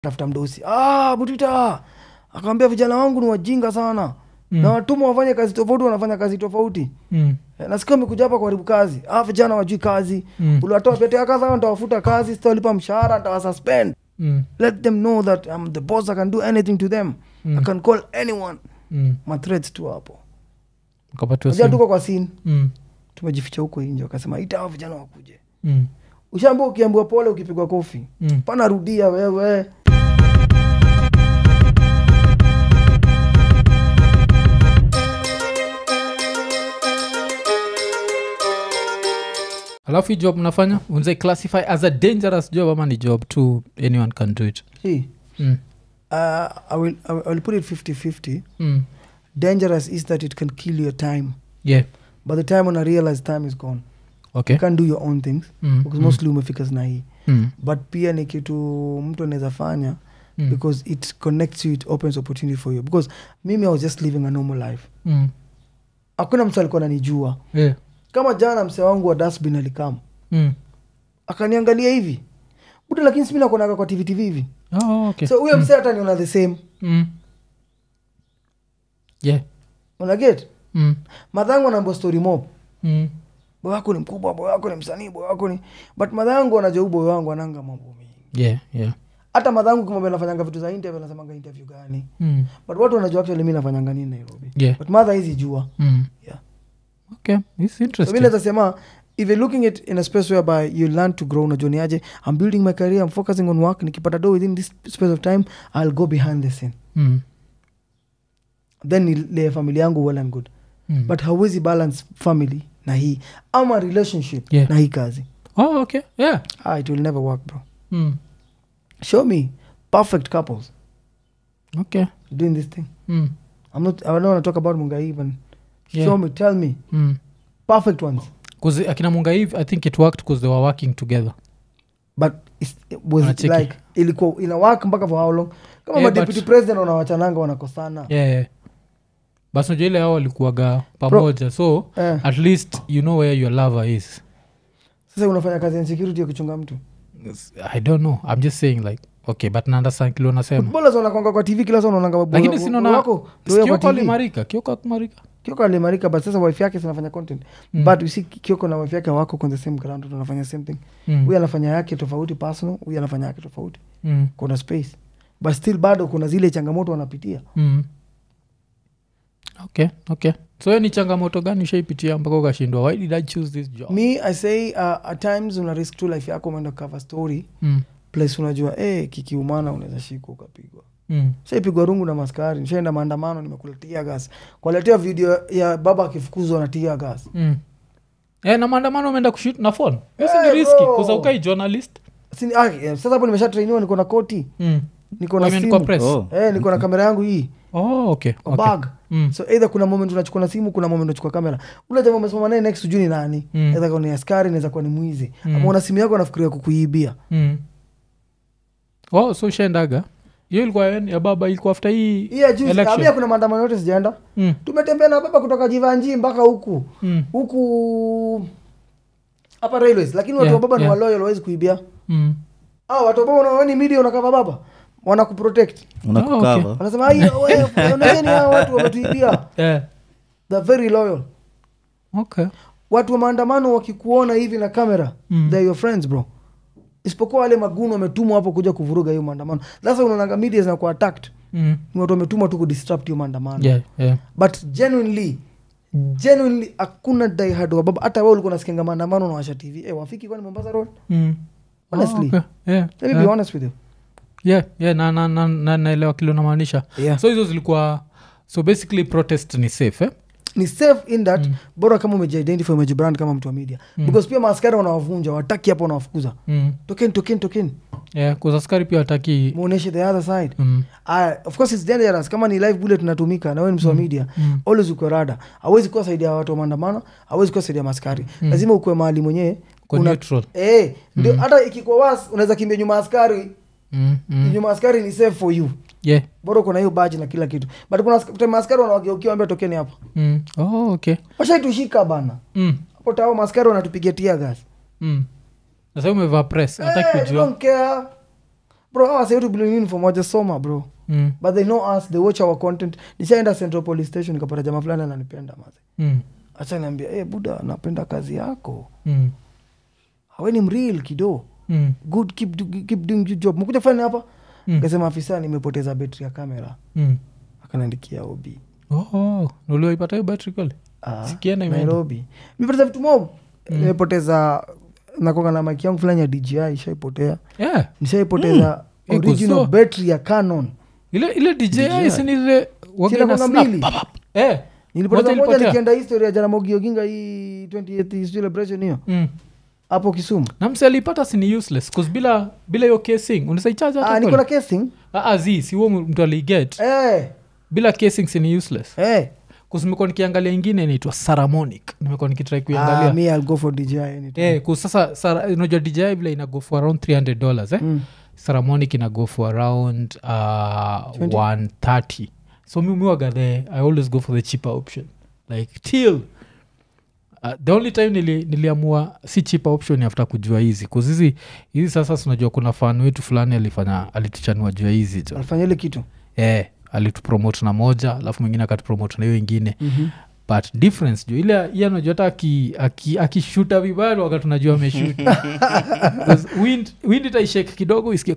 tafuta mdosi ah, butita akawambia vijana wangu ni wajinga sana mm. na watuma wafanye kazi tofauti wanafanya kazi tofauti Mm. Eh, nasikia umekuja hapa kuharibu kazi ah, vijana wajui kazi Mm. uliwatoa pete ya kazi ntawafuta kazi sitawalipa mshahara ntawasuspend Mm. let them know that I'm the boss i can do anything to them Mm. i can call anyone Mm. mathreats tu hapo Ukapatiwa najua simu. tuko kwa sin Mm. tumejificha huko nje wakasema ita hao vijana wakuje Mm. ushaambia ukiambiwa pole ukipigwa kofi Mm. pana rudia wewe alafu hii job mnafanya unze classify as a dangerous job ama ni job tu anyone can do it See, mm. uh, I, will, I will- I will put it 50-50 Mm. dangerous is that it can kill your time yeah by the time when i realize time is gone okay you can't do your own things Mm, because mm, mostly umefika zina hii mm, but pia ni kitu mtu anaweza fanya mm, because it connects you it opens opportunity for you because mimi i was just living a normal life mm. hakuna mtu alikuwa nanijua yeah kama jana msee wangu wa dasbin alikam mm. akaniangalia hivi buda lakini simi nakuonaga kwa tv tv hivi oh, okay so huyo msee hata niona the same mm. yeah unaget mm. madhangu anaambia story mob Mm. boy wako ni mkubwa boy wako ni msanii boy wako ni but madhangu anajua boy wangu ananga mambo mingi yeah yeah hata madhangu kimwambia nafanyanga vitu za interview anasemanga interview gani mm. but watu wanajua actually mi nafanyanga nini nairobi yeah but madha hizi jua mm. yeah. okay it's so mi interesting naweza sema if you're looking at in a space whereby you learn to grow unajua niaje i'm building my career i'm focusing on work nikipata do within this space of time i'll go behind the scene mm. then nile familia yangu well and good Mm. but hawezi balance family na hii ama relationship Yeah. na hii kazi oh okay yeah ah, it will never work bro mm. show me perfect couples okay doing this thing mm. i'm not i don't want to talk about mungai even Yeah. show me tell me Mm. perfect ones 'Cause akina munga hivi i think it worked because they were working together but it's, it was it Wanacheki. like ilikuwa ina work mpaka for how long kama Yeah, madeputy but- president wanawachananga wanakosana yeah, yeah. bas najua ile hao walikuwaga pamoja so eh. at least you know where your lover is sasa unafanya kazi ya security ya kuchunga mtu i don't know i'm just saying like okay but naandasan kile unasema footballers wanakwanga kwa tv kila saa unaonanga boy- lakini boy sinaona wako ndio kwa kioko TV. alimarika kioko akumarika kioko alimarika but sasa wife yake sinafanya content Mm. but you see kioko na wife yake wako on the same ground tunafanya same thing Mm. huyu anafanya yake tofauti personal huyu anafanya yake tofauti Mm. kuna space but still bado kuna zile changamoto wanapitia Mm. okay okay so hiyo ni changamoto gani ushaipitia mpaka ukashindwa why did i choose this job me i say uh, at times una risk tu life yako umeenda cover story mm. place unajua eh, kikiumana unaweza shikwa ukapigwa Mm. shaipigwa rungu na maskari nishaenda maandamano nimekula tia gas kwaletea video ya baba akifukuzwa na tia gas Mm. Eh, na maandamano umeenda kushut na phone hiyo si Eh, ni riski bro. kusaukai journalist Sini, ah, eh, sasa hapo nimesha trainiwa niko na koti mm. niko na I mean, kwa simu press Oh. eh, niko na kamera yangu hii oh, okay, kwa okay. bag Mm. so either kuna moment unachukua na simu kuna moment unachukua kamera ule jamaa umesimama naye next ujui ni nani Mm. naweza kuwa ni askari naweza kuwa ni mwizi Mm. ama una simu yako anafikiria kukuibia Mm. oh, so ushaendaga hiyo ilikuwa ya baba ilikuwa after hii hii ya juzi election. ambia kuna maandamano yote sijaenda mm. tumetembea na baba kutoka jivanji mpaka huku Mm. huku hapa railways lakini watu Yeah, wa baba ni yeah. waloyal hawezi kuibia Mm. ah, watu wa baba unaoni media unakava baba wanakuprotect unakukava wanasema "Ai, wewe, onesheni hao watu wametuibia Yeah. they're very loyal okay watu wa maandamano wakikuona hivi na kamera Mm. they're your friends bro isipokuwa wale maguno wametumwa hapo kuja kuvuruga hiyo maandamano sasa unaonanga media zinakuwa attacked mm. ni watu wametumwa tu kudisrupt hiyo maandamano yeah, yeah. but genuinely genuinely hakuna diehard wa baba hata wewe ulikuwa nasikianga maandamano unawasha tv eh, wafiki kwani mombasa road Mm. Honestly. Oh, okay. yeah. let me yeah. be honest with you yeah, yeah, na, na, na, na, naelewa kile unamaanisha yeah. so hizo zilikuwa so basically protest ni safe eh? ni safe in that bora kama umejiidentify umejibrand kama mtu wa media because pia maaskari wanawavunja wataki hapo wanawafukuza mm. tokeni tokeni tokeni yeah, kuzaskari pia wataki muoneshe the other side mm. Aya, of course it's dangerous kama ni live bullet tunatumika na wewe ni msoa media always ukwe rada hawezi kuwa saidi ya watu wa maandamano hawezi kuwa saidi ya maskari lazima ukwe mahali mwenyewe Kwa una- neutral. eh, ndio hata ikikuwa was unaweza kimbia nyuma ya askari Mm. Mm. nyuma ya askari ni safe for you yeah. bora uko na hiyo baji na kila kitu but kuna ask- time askari wanawageukia ambia tokeni hapa mm. oh, okay washaitushika bana mm. hapo tao maskari wanatupigia tia gas Mm. nasa umevaa press hataki Eh, they kujua don't care bro hawa wase wetu bila uniform wajasoma bro mm, but they know us they watch our content nishaenda central police station nikapata jamaa fulani ananipenda maze mm, acha niambia hey, buda napenda kazi yako mm, awe ni mril kido mm, good keep, do, keep doing your job mkuja fani hapa Mm. kasema afisa nimepoteza betri ya kamera mm. akanaandikia obi Oh, uliwaipata hiyo battery kweli Ah, Sikienda imeenda. nairobi nimepoteza vitu mob nimepoteza nakonga na maki yangu fulani ya dji ishaipotea yeah. nishaipoteza Mm. Iko original so- battery ya canon ile ile dji sinile Sina kona mbili. eh. nilipoteza Moja moja ilipotea. nikienda historia ya jana mogi oginga hii 28th celebration hiyo mm. hapo kisumu na mse alipata sini useless cause bila bila hiyo casing unasaichaja ah, niko na casing zi si huo mtu aliget eh, bila casing sini useless eh. kusimekuwa nikiangalia ingine inaitwa saramonic nimekuwa nikitrai Ah, kuiangalia me I'll go for DJI anytime. eh, kus sasa sara- unajua dji vile ina go for around 300 dollars eh? Mm. saramonic ina go for around uh, 130 so mi miwaga the i always go for the cheaper option like till Uh, the only time nili, niliamua si cheaper option after kujua hizi kuzizi hizi sasa sinajua kuna fan wetu fulani alifanya alituchanua jua hizi jo alifanya ile kitu eh, alitupromote na moja alafu mwingine akatupromote na hiyo ingine Mhm. but difference jo ile iye anajua hata akishuta aki, akishuta vibaya ndo wakati unajua ameshuta 'Cause wind, wind itaishek kidogo isikie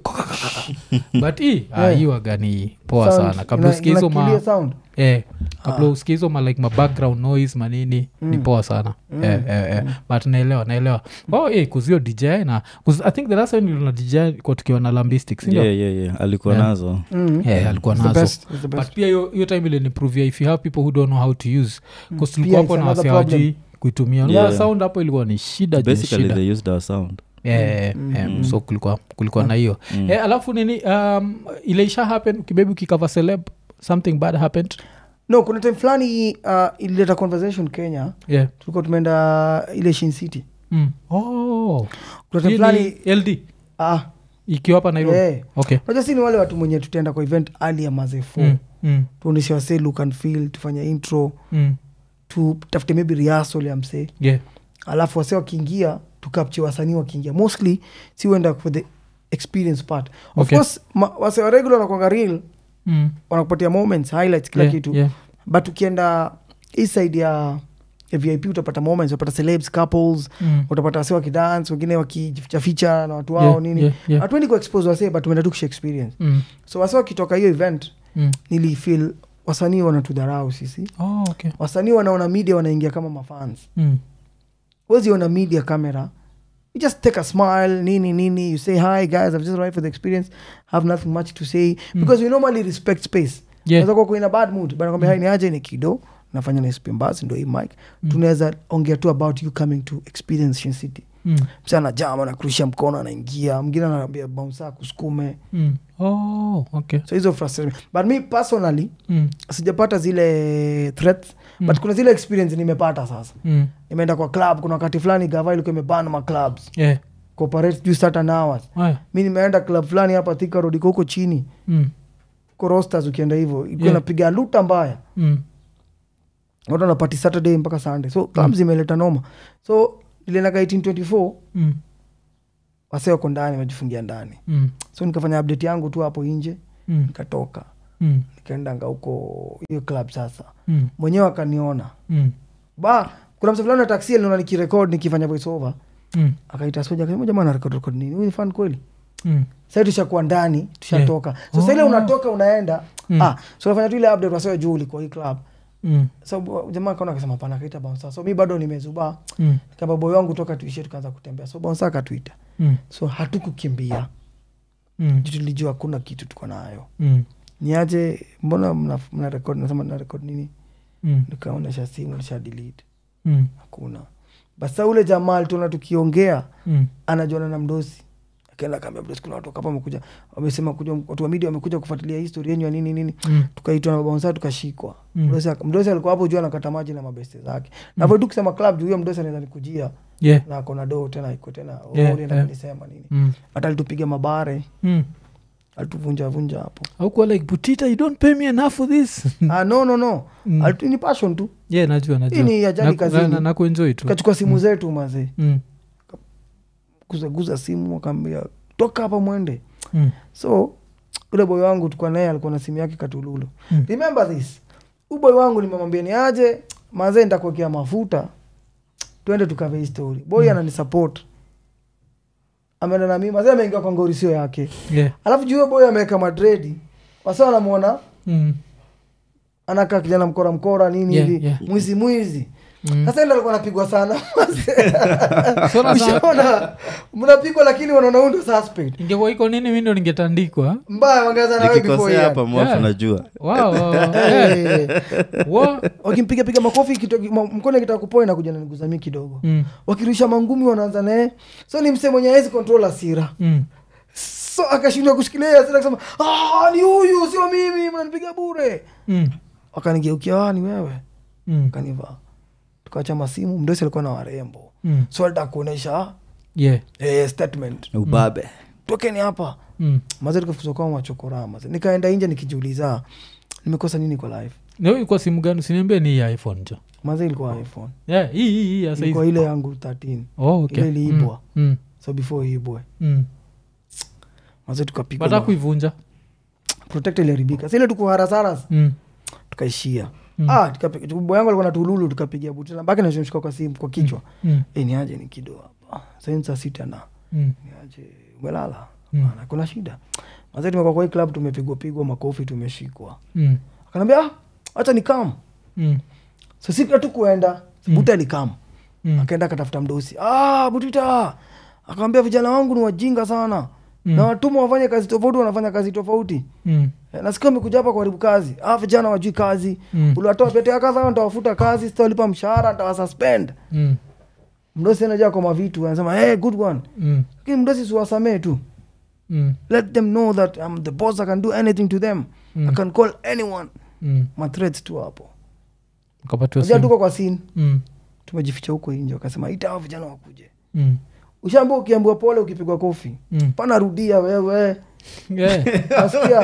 but hii ah, Yeah. hii waga ni poa Sound, sana kabla ina- usikie hizo ma inakilia sound eh, kabla usikie hizo ma like ma background noise manini ni poa sana eh, eh, eh. but naelewa naelewa oh eh, kuzio dj na 'cause i think the last time niliona dj kwa tukiwa na lambistic sindio yeah, yeah, yeah. alikuwa Yeah. nazo Mhm. yeah, alikuwa It's the nazo best, it's the best. but pia hiyo hiyo time ilinipruvia if you have people who don't know how to use bcause Pia tulikuwa it's hapo na another wasiawajui kuitumia Yeah. yeah. sound hapo ilikuwa ni shida juu ni basically shida they used our sound yeah, yeah, so kulikuwa kulikuwa na hiyo Mm. eh, alafu nini um, ile isha happen ukibebi ukikava celeb something bad happened no kuna time fulani uh, ilileta conversation kenya yeah. tulikuwa tumeenda ile shin city mm. oh. kuna time Hii fulani ni ld ah, ikiwa hapa nairobi eh. okay unajua si ni wale watu mwenye tutaenda kwa event ali ya mazefo mm. Mm. tuoneshe wase look and feel tufanye intro Mm. tutafute maybe rehearsal ya msee yeah. alafu wase wakiingia tukapche wasanii wakiingia mostly si uenda for the experience part of Okay. course ma, wase wa regular wanakwanga real Mm. wanakupatia moments highlights kila yeah. kitu yeah. but ukienda hii side ya, ya vip utapata moments utapata celebs couples Mm. utapata wase wakidance wengine wakifichaficha na watu wao Yeah, nini yeah, yeah. hatuendi kuexpose wase but tumeenda tu kusha experience Mm. so wase wakitoka hiyo event Mm. nilifil wasanii wanatudharau sisi Oh, okay. wasanii wanaona media wanaingia kama mafans mm. weziona media camera you just take a smile nini nini you say hi guys i've just arrived for the experience have nothing much to say because we normally respect space Yeah. Unaweza kuwa in a bad mood but nakwambia hai ni aje ni kido nafanya na spmbasi ndo hii mic tunaweza ongea tu about you coming to experience Shin city Mm. msa anajama anakurusha mkono anaingia mwingine anaambia bounsa kusukume Mm. Oh, okay. so hizo frustration but me personally Mm. sijapata zile threats but kuna zile experience nimepata sasa Mm. nimeenda kwa club kuna wakati fulani gava ilikuwa imebana ma clubs Yeah. cooperate juu certain hours Aya. mi nimeenda club fulani hapa Thika Road iko huko chini Mm. ko rosters ukienda hivyo ilikuwa Yeah. inapiga luta mbaya Mm. watu wanapati saturday mpaka sunday so club zimeleta noma so iliendaga 1824 Mm. wase wako ndani wamejifungia ndani Mm. so nikafanya update yangu tu hapo nje Mm. nikatoka Mm. nikaendanga huko hiyo club sasa Mm. mwenyewe akaniona Mm. ba kuna msa fulani wa taksi aliona nikirekod nikifanya voice over Mm. akaita soja akasema jamaa narekod rekod nini huyu ni fan kweli Mm. sai tushakuwa ndani tushatoka so saile Oh. unatoka unaenda Mm. ah, so unafanya tu ile update wasewa juu ulikuwa hii club Mm. so bo- jamaa kaona akasema pana kaita bouncer so mi bado nimezubaa Mm. kamba boy wangu toka tuishie tukaanza kutembea so bouncer akatuita Mm. so hatukukimbia Mm. juu tulijua hakuna kitu tuko nayo Mm. niaje mbona mna, mna record nasema na record nini Mm. nikaonesha simu nisha delete Mm. hakuna basa ule jamaa alituona tukiongea Mm. anajuana na mdosi akaenda kaambia mdosi kuna watu hapa wamekuja wamesema kuja watu wa media wamekuja kufuatilia histori yenyu ya nini nini Mm. tukaitwa na babansa tukashikwa Mm. mdosi aka- mdosi alikuwa hapo juu anakata maji na mabeste zake na mm. tu kusema club juu huyo mdosi anaweza nikujia Yeah. na akona doo tena iko tena oh, Yeah, ulienda yeah. kunisema nini Mm. hata alitupiga mabare Mm. alituvunja vunja hapo aukuwa like butita you don't pay me enough for this ah, no no no Mm. Alitu- ni passion tu yeah najua najua Hii ni ajali Na- kazini. na- na- na kuenjoy tu tukachukua simu zetu mazee Mm. guzaguza simu wakaambia toka hapa mwende Mm. so ule boy wangu tukua naye alikuwa na simu yake katululu Mm. remember this uboy wangu nimemwambia ni aje mazee nitakuwekea mafuta twende tukave hii story boy Mm. ananisupport ameenda na mimi mazee ameingia kwa ngorisio yake Yeah. alafu juu huyo boy ameweka madredi wasa wanamwona Mm. anakaa kijana mkora mkora nini Yeah, hivi yeah. mwizi mwizi Mm. sasa ndo alikuwa anapigwa sana So na- ushaona mnapigwa lakini wanaona huyu ndo suspect ingekuwa iko nini mi ndo ningetandikwa mbaya wangeanza na wewe before nikikosea yeye. hapa mwafu Yeah. najua wow, wow, yeah. Eh, Wa- wakimpiga piga makofi kito- ma- mkono kitaka kupoa inakuja naniguzamii kidogo Mm. wakirusha mangumi wanaanza naye so ni msee mwenye awezi control asira Mm. so akashindwa kushikilia hiyo hasira akasema "Ah, ni huyu sio mimi mnanipiga bure Mm. wakanigeukia "Ah, ni wewe Mm. kanivaa tukawacha masimu mdosi alikuwa na warembo Mm. so alitaka kuonyesha Yeah. eh, statement ubabe tokeni hapa Mm. maze tukafukuzwa kwa machokora maze nikaenda nje nikijiuliza nimekosa nini kwa life Na hiyo ilikuwa simu gani usiniambia ni hii ya iphone jo maze ilikuwa iphone yeah, hii hii hii ya ilikuwa saizi ile yangu 13 oh, okay. ile iliibwa. mm. Mm. so before iibwe Mm. maze tukapigwa bata ma- kuivunja protector iliharibika sile tukuharasaras mm. tukaishia Mm. ah, tukapi- bo yangu alikuwa na tululu tukapigia buti nambake nashimshika kwa simu kwa kichwa Mm. Eh, ni aje ni kido hapa saini saa sita na Mm. ni aje umelala Mm. Hapana, kuna shida maze tumekuwa kwa hii club tumepigwa pigwa makofi tumeshikwa Mm. akanaambia ah, hacha ni kam Mm. so siku tu kuenda Mm. buta alikam Mm. akaenda akatafuta mdosi ah, butita akawambia vijana wangu ni wajinga sana Mm. na watuma wafanye kazi tofauti wanafanya kazi tofauti Mm. Eh, nasikia amekuja hapa kuharibu kazi ah, vijana wajui kazi Mm. uliwatoa pete ya kazi hawa nitawafuta kazi sitawalipa mshahara nitawasuspend Mm. mdosi anajaa kwa mavitu anasema hey, good one Mm. lakini mdosi siwasamee tu Mm. let them know that I'm the boss I can do anything to them Mm. I can call anyone Mm. mathreats tu hapo Ukapatiwa najua simu. tuko kwa scene Mm. tumejificha huko nje wakasema ita hao vijana wakuje Mm. ushaambia ukiambiwa pole ukipigwa kofi Mm. pana rudia wewe Yeah. nasikia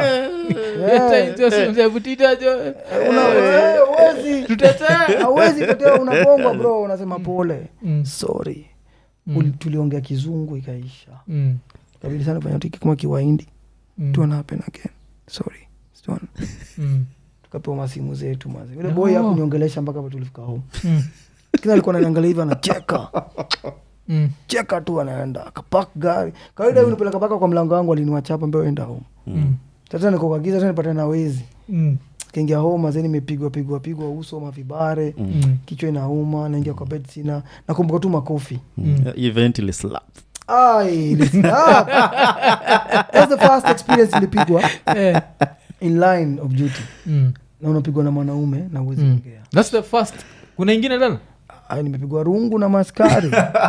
Hata Eh, hizo simu za butita jo. una- eh, huwezi Tutetee. hauwezi tetea unapongwa bro unasema pole Mm. sorry Mm. Uli- tuliongea kizungu ikaisha Mm. kabidi sana fanya tiki kama kiwaindi Mm. tuana happen again sorry Tuana. Mm. tukapewa masimu zetu mazi yule Oh. boy akuniongelesha mpaka pa tulifika home Mm. kila alikuwa ananiangalia hivi anacheka Mm. cheka tu anaenda akapak gari kawaida mm. nipeleka mpaka kwa mlango wangu aliniwachapa mbeo enda home Mm. sasa niko kwa giza tena nipata na wezi Mm. kaingia home mazeni nimepigwa pigwa pigwa uso mavibare Mm. kichwa inauma naingia kwa bed sina nakumbuka tu makofi Mm. event ili slap Ai, listen up. That's the first experience ilipigwa Eh. in line of duty Mm. na unapigwa na mwanaume na uwezi Mm. ongea That's the first kuna ingine tena Ai, nimepigwa rungu na maskari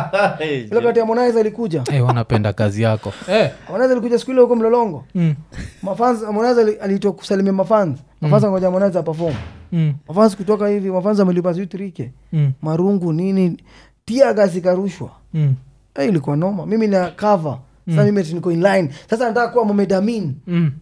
ile kati ya Harmonize alikuja hey, wanapenda kazi yako hey. Harmonize alikuja siku ile huko mlolongo mm. mafans Harmonize ali- aliitwa kusalimia mafans mafans ngoja Harmonize aperform Mm. mafans kutoka hivi mafans amelipa sijui 3k Mm. marungu nini tia gasi karushwa Mm. hey, ilikuwa noma mimi na cover sasa mimi ati niko in line sasa nataka kuwa Mohamed Amin Mm.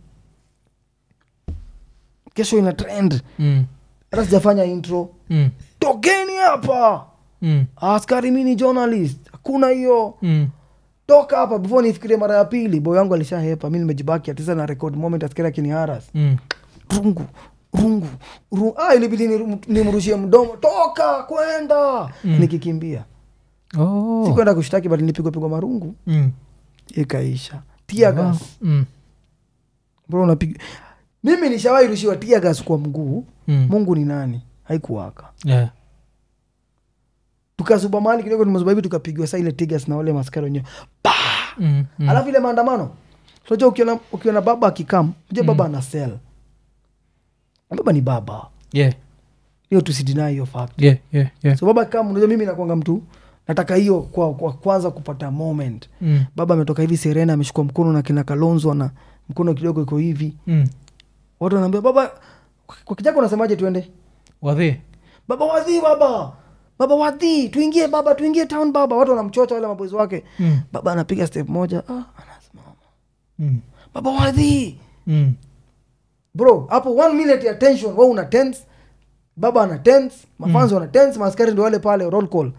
kesho ina trend Mm. hata sijafanya intro Mm. tokeni hapa Mm. askari mi ni journalist hakuna hiyo Mm. toka hapa before nifikirie mara ya pili boy wangu alishahepa mi nimejibaki atisa na record moment askari akiniharas Mm. rungu rungu rungu. Ah, ilibidi niru- nimrushie mdomo toka kwenda Mm. nikikimbia Oh. sikwenda kushtaki but nilipigwa pigwa marungu Mm. ikaisha tiagas Mm. bro unapiga mimi nishawahi rushiwa tiagas kwa mguu Mm. mungu ni nani haikuwaka Yeah. tukazuba mali kidogo tumezuba hivi tukapigiwa saa ile tigas na wale maskari wenyewe Mm. Mm. alafu ile maandamano unajua ukiona, ukiona baba akikam unajua baba ana sel baba ni baba Yeah. hiyo tusidinai hiyo fact Yeah. Yeah. Yeah. so baba akikam unajua mimi nakwanga mtu nataka hiyo kwa, kwa kwanza kupata moment Mm. baba ametoka hivi serena ameshukua mkono na kina kalonzo na mkono kidogo iko hivi Mm. watu wanaambia baba kwa kijako unasemaje tuende Wadhi. baba wadhi baba baba wadhi tuingie baba tuingie town baba watu wanamchocha wale maboezi wake Mm. baba anapiga step moja ah, anasimama Mm. baba wadhi Mm. bro hapo one minute ya tension we una tense baba ana tense mafanzi wana tense maaskari ndio wale pale roll call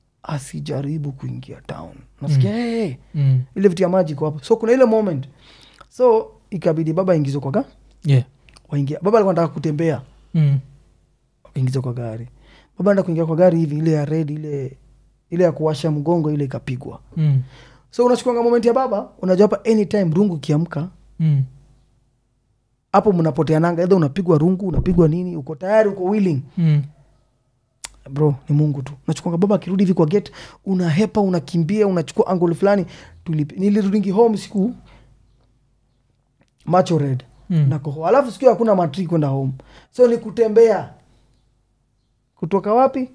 asijaribu kuingia town nasikia hey, Mm. ile vitu ya maji iko hapo so kuna ile moment so ikabidi baba ingizwe kwa ga yeah. waingia baba alikuwa nataka kutembea mm. ingizwa kwa gari baba anda kuingia kwa gari hivi ile ya red ile ile ya kuwasha mgongo ile ikapigwa Mm. so unachukuanga moment ya baba unajua hapa anytime rungu kiamka Mm. hapo mnapoteananga edha unapigwa rungu unapigwa nini uko tayari uko willing Mm. bro ni mungu tu unachukuanga baba akirudi hivi kwa gate unahepa unakimbia unachukua angol fulani Tulipi- nilirudingi home siku macho red Mm. na koho alafu siku hiyo hakuna matri kwenda home so ni kutembea kutoka wapi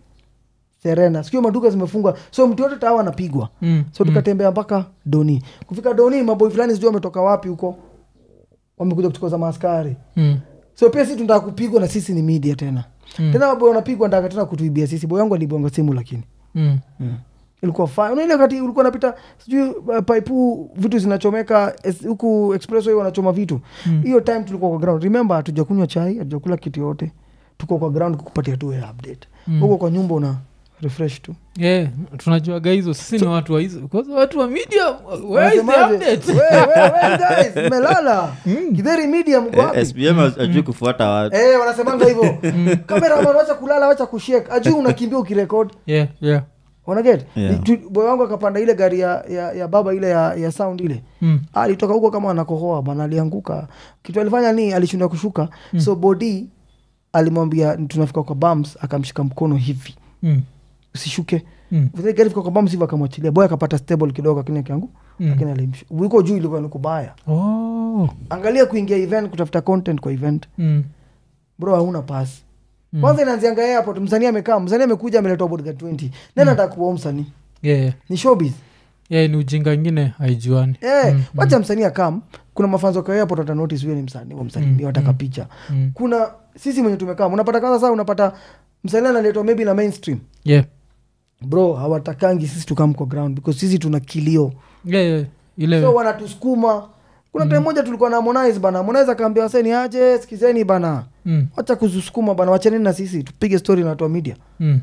serena siku hiyo maduka zimefungwa so mtu yote tawa anapigwa Mm. so tukatembea mpaka doni kufika doni maboi fulani sijui wametoka wapi huko wamekuja kutukoza maaskari Mm. so pia sisi tunataka kupigwa na sisi ni media tena Mm. tena maboi wanapigwa nataka tena kutuibia sisi boy wangu alibonga simu lakini Mm. ilikuwa fine unaile wakati ulikuwa napita sijui uh, paipu vitu zinachomeka es- huku expressway wanachoma vitu Mm. hiyo time tulikuwa kwa ground remember hatujakunywa chai hatujakula kitu yote tuko kwa ground kukupatia tu ya update Mm. huko kwa nyumba una refresh tu yeah. tunajuaga hizo sisi ni watu wa hizo Because watu wa media where is the Wanasemaje? update We- we- we guys, mmelala kidheri media mko wapi Eh, SPM ajui kufuata watu Eh, wanasemanga hivyo kameraman wacha kulala wacha kushek ajui unakimbia ukirekod yeah, yeah. wanaget Yeah. boy wangu akapanda ile gari ya, ya, ya baba ile ya, ya sound ile Mm. alitoka huko kama anakohoa bana alianguka kitu alifanya ni alishinda kushuka mm. so bodi alimwambia tunafika kwa bams akamshika mkono hivi Mm. usishuke Mm. Vile gari fika kwa bams hivi akamwachilia boy akapata stable kidogo lakini akiangu Mm. lakini alimshu uko juu ilikuwa ni kubaya Oh. angalia kuingia event kutafuta content kwa event Mm. bro hauna pasi Mm. kwanza inaanzianga airport msanii amekaa msanii amekuja ameletwa bodyguard 20 nani ataka kuwa msanii Yeah, yeah. ni showbiz Yeah, ni ujinga ingine haijuani eh Mm, wacha msanii akam kuna mafanzo kwa airport wata notice huyo ni msanii wamsalimia Mm, wataka mm. picha Mm. kuna sisi mwenye tumekaa unapata kwanza saa unapata msanii analetwa maybe na mainstream Yeah. bro hawatakangi sisi tukam kwa ground because sisi tuna kilio Yeah, yeah. ile so wanatusukuma kuna time moja tulikuwa na Harmonize bana Harmonize akaambia waseni aje sikizeni bana mm. wacha kuzusukuma bana wachaneni na sisi tupige story na watu wa media Mm.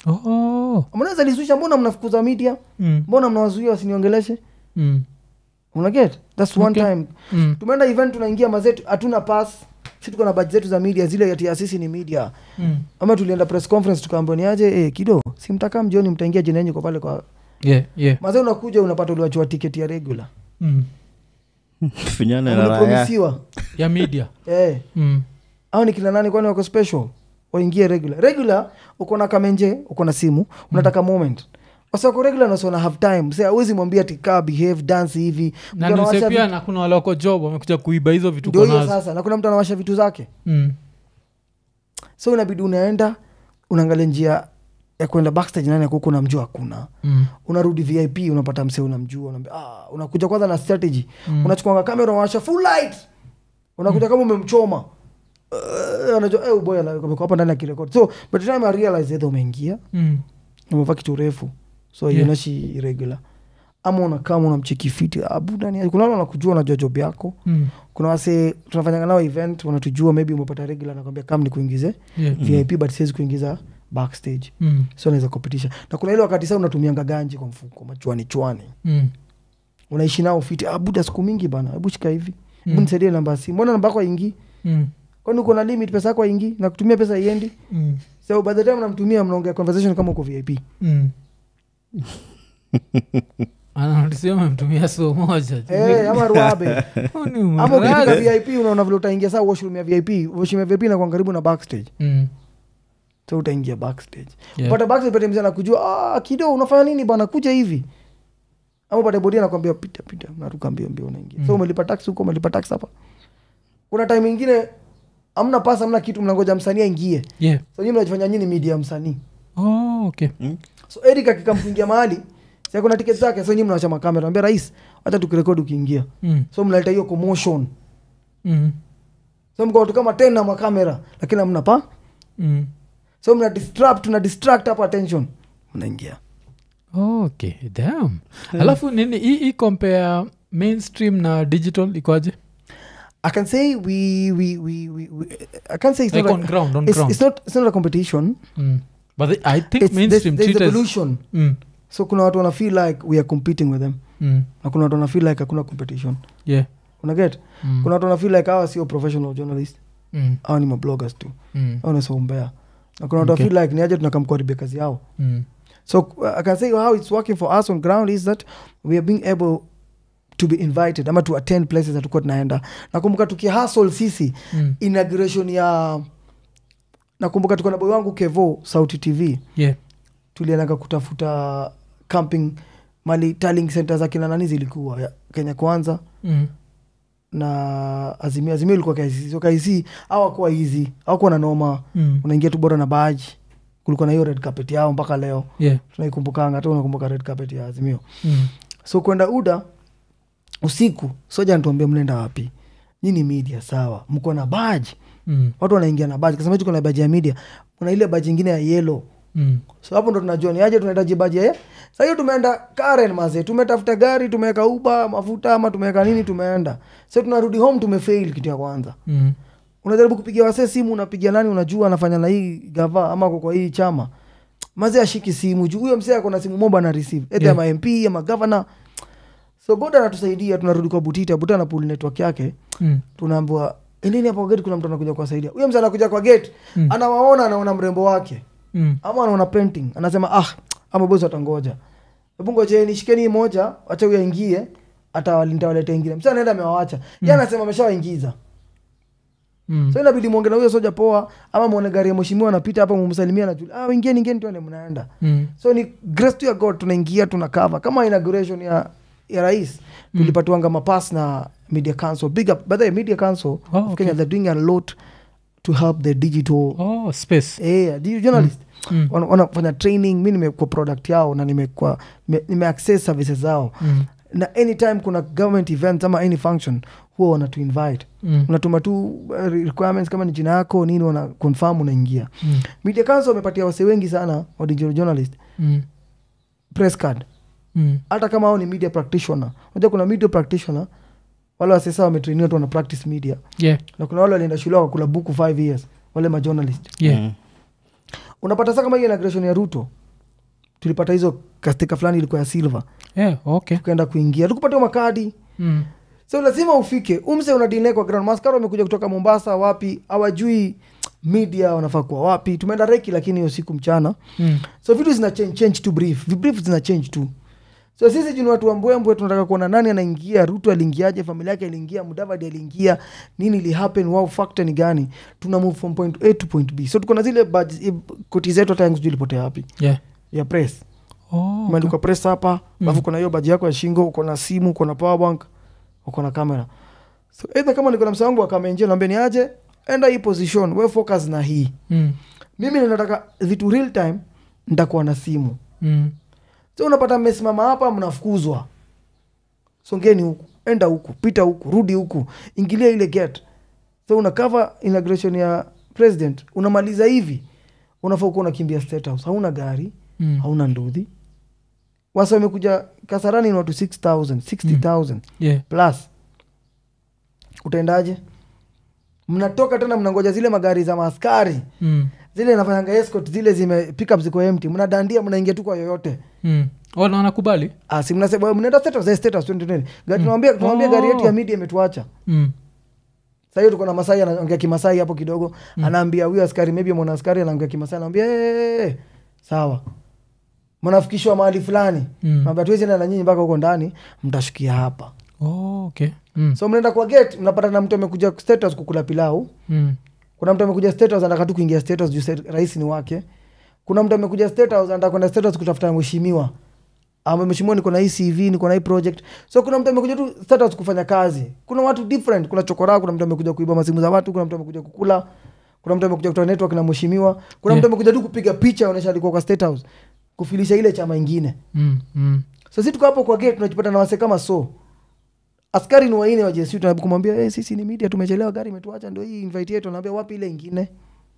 Oh. Harmonize alisuisha mbona mnafukuza media Mm. mbona mnawazuia wasiniongeleshe Mm. unaget thats one Okay. time Mm. tumeenda event tunaingia mazetu hatuna pass si tuko na baji zetu za media zile ati asisi ni media Mm. ama tulienda press conference tukaambiwa ni aje eh, kido si mtakaa mjioni mtaingia jina yenyu kwa pale kwa Yeah, yeah. mazee unakuja unapata uliwachiwa tiketi ya regular Mm. finyane na raya ulipromisiwa ya media eh mm. au ni kina nani kwani wako special waingie regular regular uko na kamenje uko na simu unataka moment wasiwako regular nasona have time sa awezi mwambia tikaa behave dance hivi Mtu na anawasha nise pia vitu- na kuna wale wako job wamekuja kuiba hizo vitu ndio uko hiyo nazo sasa na kuna mtu anawasha vitu zake mm. so inabidi unaenda unaangalia njia ya kwenda backstage nani akuku unamjua hakuna Mm. unarudi vip unapata msee unamjua unaambia, ah, unakuja kwanza na strategy Mm. unachukuanga kamera unawasha full light unakuja kama umemchoma uh, anajua eh, boy amekuwa hapa ndani akirekodi so by the time I realize either umeingia Mm. umevaa kitu refu so Yeah. yeah. inashi irregular ama unakama unamcheki fiti abudani kuna wale wanakujua unajua job yako Mm. kuna wase tunafanyanga nao event wanatujua maybe umepata regular nakwambia kam ni kuingize Yeah. vip but siwezi kuingiza backstage Mm. so naweza kupitisha na kuna ile wakati saa unatumianga ganji kwa mfuko machwani chwani Mm. unaishi nao fiti ah, buda siku mingi bana hebu shika hivi hebu Mm. nisaidie namba ya simu mbona namba yako aingi Mm. kwani uko na limit pesa yako aingi na kutumia pesa iendi Mm. so by the time namtumia mnaongea conversation kama uko vip Mm. anatisia memtumia so moja Eh, ama ruabe Huyu ni ama ukifika mrazi. vip unaona vile utaingia saa washroom ya vip washroom ya vip inakuwa karibu na backstage Mm. so utaingia backstage Yeah. pata backstage pate mzee anakujua ah, kido unafanya nini bana kuja hivi ama pate bodi anakwambia pita pita naruka mbio mbio unaingia Mm. so umelipa tax huko umelipa tax hapa kuna time ingine amna pasa amna kitu mnangoja msanii aingie Yeah. so nyinyi mnajifanya nyinyi media ya msanii Oh, okay. so eric akikamfungia mahali si kuna tiketi zake so nyinyi mnawacha makamera ambia rais hata tukirekodi ukiingia Mm. so mnaleta hiyo commotion Mm. so mko watu kama tena makamera lakini amna pa Mm. so mna distract tuna distract hapa attention mnaingia okay damn alafu nini hii hii compare mainstream na digital ikoaje I can say we we we we, we I can't say it's like not on a, ground on it's, ground it's not it's not a competition. mm. but the, i think It's there's, mainstream there's treat as- evolution. mm. So kuna watu wana feel like we are competing with them. Mm. Na kuna watu wana feel like hakuna competition. yeah unaget Mm. kuna watu wanafeel like hawa sio professional journalist Mm. hawa ni mabloggers tu Mm. au nasaumbea na kuna watu Okay. okay. feel like ni aje tunakamkuharibia kazi yao Mm. so uh, i can say how it's working for us on ground is that we are being able to be invited ama to attend places hatukuwa tunaenda nakumbuka tukihasl sisi Mm. inauguration ya nakumbuka tuko na boy wangu kevo sauti tv Yeah. tuliendaga kutafuta camping mali tallying center za kina nani zilikuwa ya kenya kwanza Mm. na azimio azimio ilikuwa KICC so KICC hawakuwa hizi hawakuwa na noma Mm. unaingia tu bora na baji kulikuwa na hiyo red carpet yao mpaka leo Yeah. tunaikumbukanga hata unakumbuka red carpet ya azimio Mm. so kwenda uda usiku soja ntuambia mnaenda wapi nyini media sawa mko na baji Mm. watu wanaingia na baji kasema tuko na baji ya media kuna ile baji ingine ya yelo Mm. so hapo ndo tunajua ni aje tunahitaji baji ya sa hiyo tumeenda karen maze tumetafuta gari tumeweka uba mafuta ama tumeweka nini tumeenda so tunarudi home tumefail kitu ya kwanza Mm. unajaribu kupigia wasee simu unapigia nani unajua anafanya na hii gava ama ako kwa hii chama mazi ashiki simu juu huyo msee akona simu moba na receive ete Yeah. ama mp ama gavana so god anatusaidia tunarudi kwa butita buta na pool network yake Mm. tunaambiwa endeni hapo kwa gate kuna mtu anakuja kuwasaidia huyo msee anakuja kwa gate Mm. anawaona anaona mrembo wake Mm. ama anaona painting anasema ah ama bosi watangoja hebu ngojeni shikeni hii moja wacha huyo aingie atawaleta ingine msee anaenda amewawacha ye anasema ameshawaingiza Mm. so inabidi mwonge na huyo soja poa ama mwone gari ya mheshimiwa anapita hapa mumsalimia na ah, ingieni ingieni tuende mnaenda Mm. so ni grace to ya god tunaingia tuna cover kama inauguration ya, ya rais tulipatiwanga mapas na media council big up by the way, media council Oh, of okay. kenya they're doing a lot to help the digital Oh, space. eh, di- journalist Mm. Wana- wanafanya training mi nimekuwa product yao na nimekuwa nime, nime access services zao Mm. na anytime kuna government events ama any function huwa wanatu invite Mm. unatuma tu uh, requirements kama ni jina yako nini wana confirm unaingia Mm. media council wamepatia wase wengi sana wa digital journalist Mm. press card Mm. hata kama hao ni media practitioner unajua kuna media practitioner wale wasesa wametrainiwa tu wana practice media Yeah. na kuna wale walienda shule wakakula buku 5 years wale majournalist Yeah. Mm. unapata saa kama hiyo inauguration ya ruto tulipata hizo kastika fulani ilikuwa ya silver Yeah. Okay. tukaenda kuingia tukupatiwa makadi Mm. so lazima ufike umse unadine kwa ground maskara wamekuja kutoka mombasa wapi hawajui media wanafaa kuwa wapi tumeenda reki lakini hiyo siku mchana Mm. so vitu zina change, change tu brief vibrief zina change tu so sisi juni watu wambwembwe tunataka kuona nani anaingia ruto aliingiaje familia yake aliingia mudavadi aliingia nini ili happen wow factor ni gani tuna move from point a to point b so tuko na zile badge- koti zetu hata yangu sijui ilipotea wapi Yeah. ya press Oh, umeandikwa press hapa alafu kuna hiyo baji yako ya shingo uko na simu uko na power bank uko na kamera so either kama niko na msa wangu akamenje naambia ni aje enda hii position we focus na hii Mm. mimi ninataka vitu real time nitakuwa na simu Mm. so unapata mmesimama hapa mnafukuzwa songeni huku enda huku pita huku rudi huku ingilia ile gate so una cover inauguration ya president unamaliza hivi unafaa kuwa unakimbia state house hauna gari Mm. hauna ndudhi wasa wamekuja kasarani ni watu 6000 60000 Yeah. plus utaendaje mnatoka tena mnangoja zile magari za maaskari Mm. zile nafanyanga escort zile zime pickup ziko empty mnadandia mnaingia tu kwa yoyote Mm. Oh, na wanakubali Ah, si mnasema mnaenda status eh, status twende twende gari tunamwambia tunamwambia gari yetu ya media imetuacha Mm. sasa hiyo tuko na masai anaongea kimasai hapo kidogo anaambia huyo askari maybe mwana askari anaongea kimasai anaambia hey, hey, sawa mnafikishwa mahali fulani Mm. naambia tuwezi enda na nyinyi mpaka huko ndani mtashukia hapa Oh, okay. Mm. so mnaenda kwa gate mnapata na mtu amekuja status kukula pilau Mm. kuna mtu amekuja status anataka tu kuingia status juu state- rais ni wake kuna mtu amekuja status anataka kwenda status kutafuta mheshimiwa ama mheshimiwa niko na hii cv niko na hii project so kuna mtu amekuja tu status kufanya kazi kuna watu different kuna chokora kuna mtu amekuja kuiba masimu za watu kuna mtu amekuja kukula kuna mtu amekuja kutoa network na mheshimiwa kuna Yeah. mtu amekuja tu kupiga picha onyesha alikuwa kwa state house kufilisha ile chama ingine Mm. Mm. so si tuko hapo kwa gate tunajipata na wase kama so askari ni waine wa JSU tunajaribu kumwambia hey, sisi ni media tumechelewa gari imetuacha ndio hii invite yetu anaambia wapi ile ingine